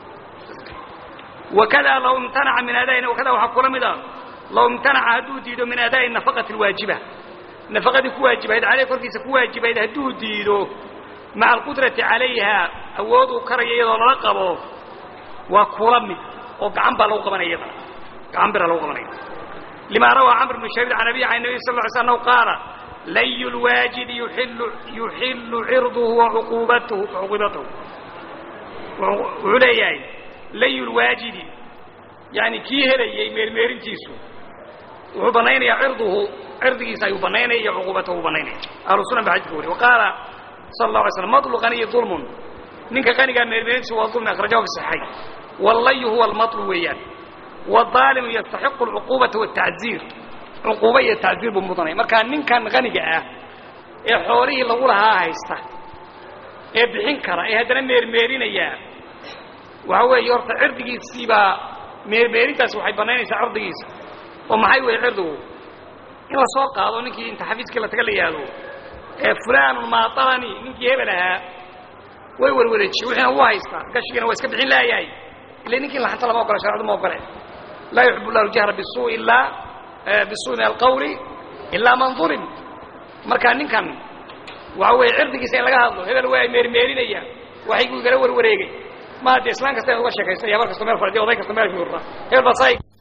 wakada law imtanaca min aadaai wakada waxaa kula mida law imtanaca hadduu diido min aadaa'i nafaqati alwaajiba nafaqadii ku waajibayd caleyh korkiisa ku waajibayd hadduu diido maca alqudrati calayha awood uu karaya iyadoo lala qabo waa kula mid oo gacan baa lagu qabanaya iyadana gacan bira lagu qabanaya lima rawaa camr bnu shabiir can abiy can nabiy sal ly sl annahu qaala layu lwaajidi yuillu yuxillu cirduhu wacuquubatuhu wacuquubatahu wuxuu leeyahay layu lwaajidi yani kii helayey meermeerintiisu wuxuu banaynayaa cirduhu cirdigiisa ayuu banaynaya iyo cuquubatahu banaynaya ahlu sunan ba xadidka wariy waqaala sal la alay slam madlu qaniyi dulmun ninka qanigaa meermeerintiisu waa dulmi akhrajahu fi saxiixayn wallayu huwa almatlu weeyaan wadaalimu yastaxiqu alcuquubata waltacziir cuquuba iyo tacziir buu mudanaya markaa ninkan qaniga ah ee xoolihii lagu lahaa haysta ee bixin kara ee haddana meermeerinaya waxa weeye horta cirdigiisiibaa meermeerintaasi waxay banaynaysaa cirdigiisa oo maxay weeye cirdigu in la soo qaado ninkii inta xafiiskii la taga la yihahdo ee fulaanun maatalani ninkii hebel ahaa way warwareejiyey wixiina wuu haystaa gashigiina waa iska bixin laayahay ila ninkii laxanta lama ogola sharcadu ma ogole laa yuxib llahu ljahra bisuu ilaa bisuu min alqawli ilaa man ulim marka ninkan waxa weeye cirdigiisa in laga hadlo hebel waa meermeerinaya waxayguu igala warwareegay ma de islaan kasta in uga sheekaysta iyo habar kasto meel fadhiya oday kasta meel fiurra hebel baa saa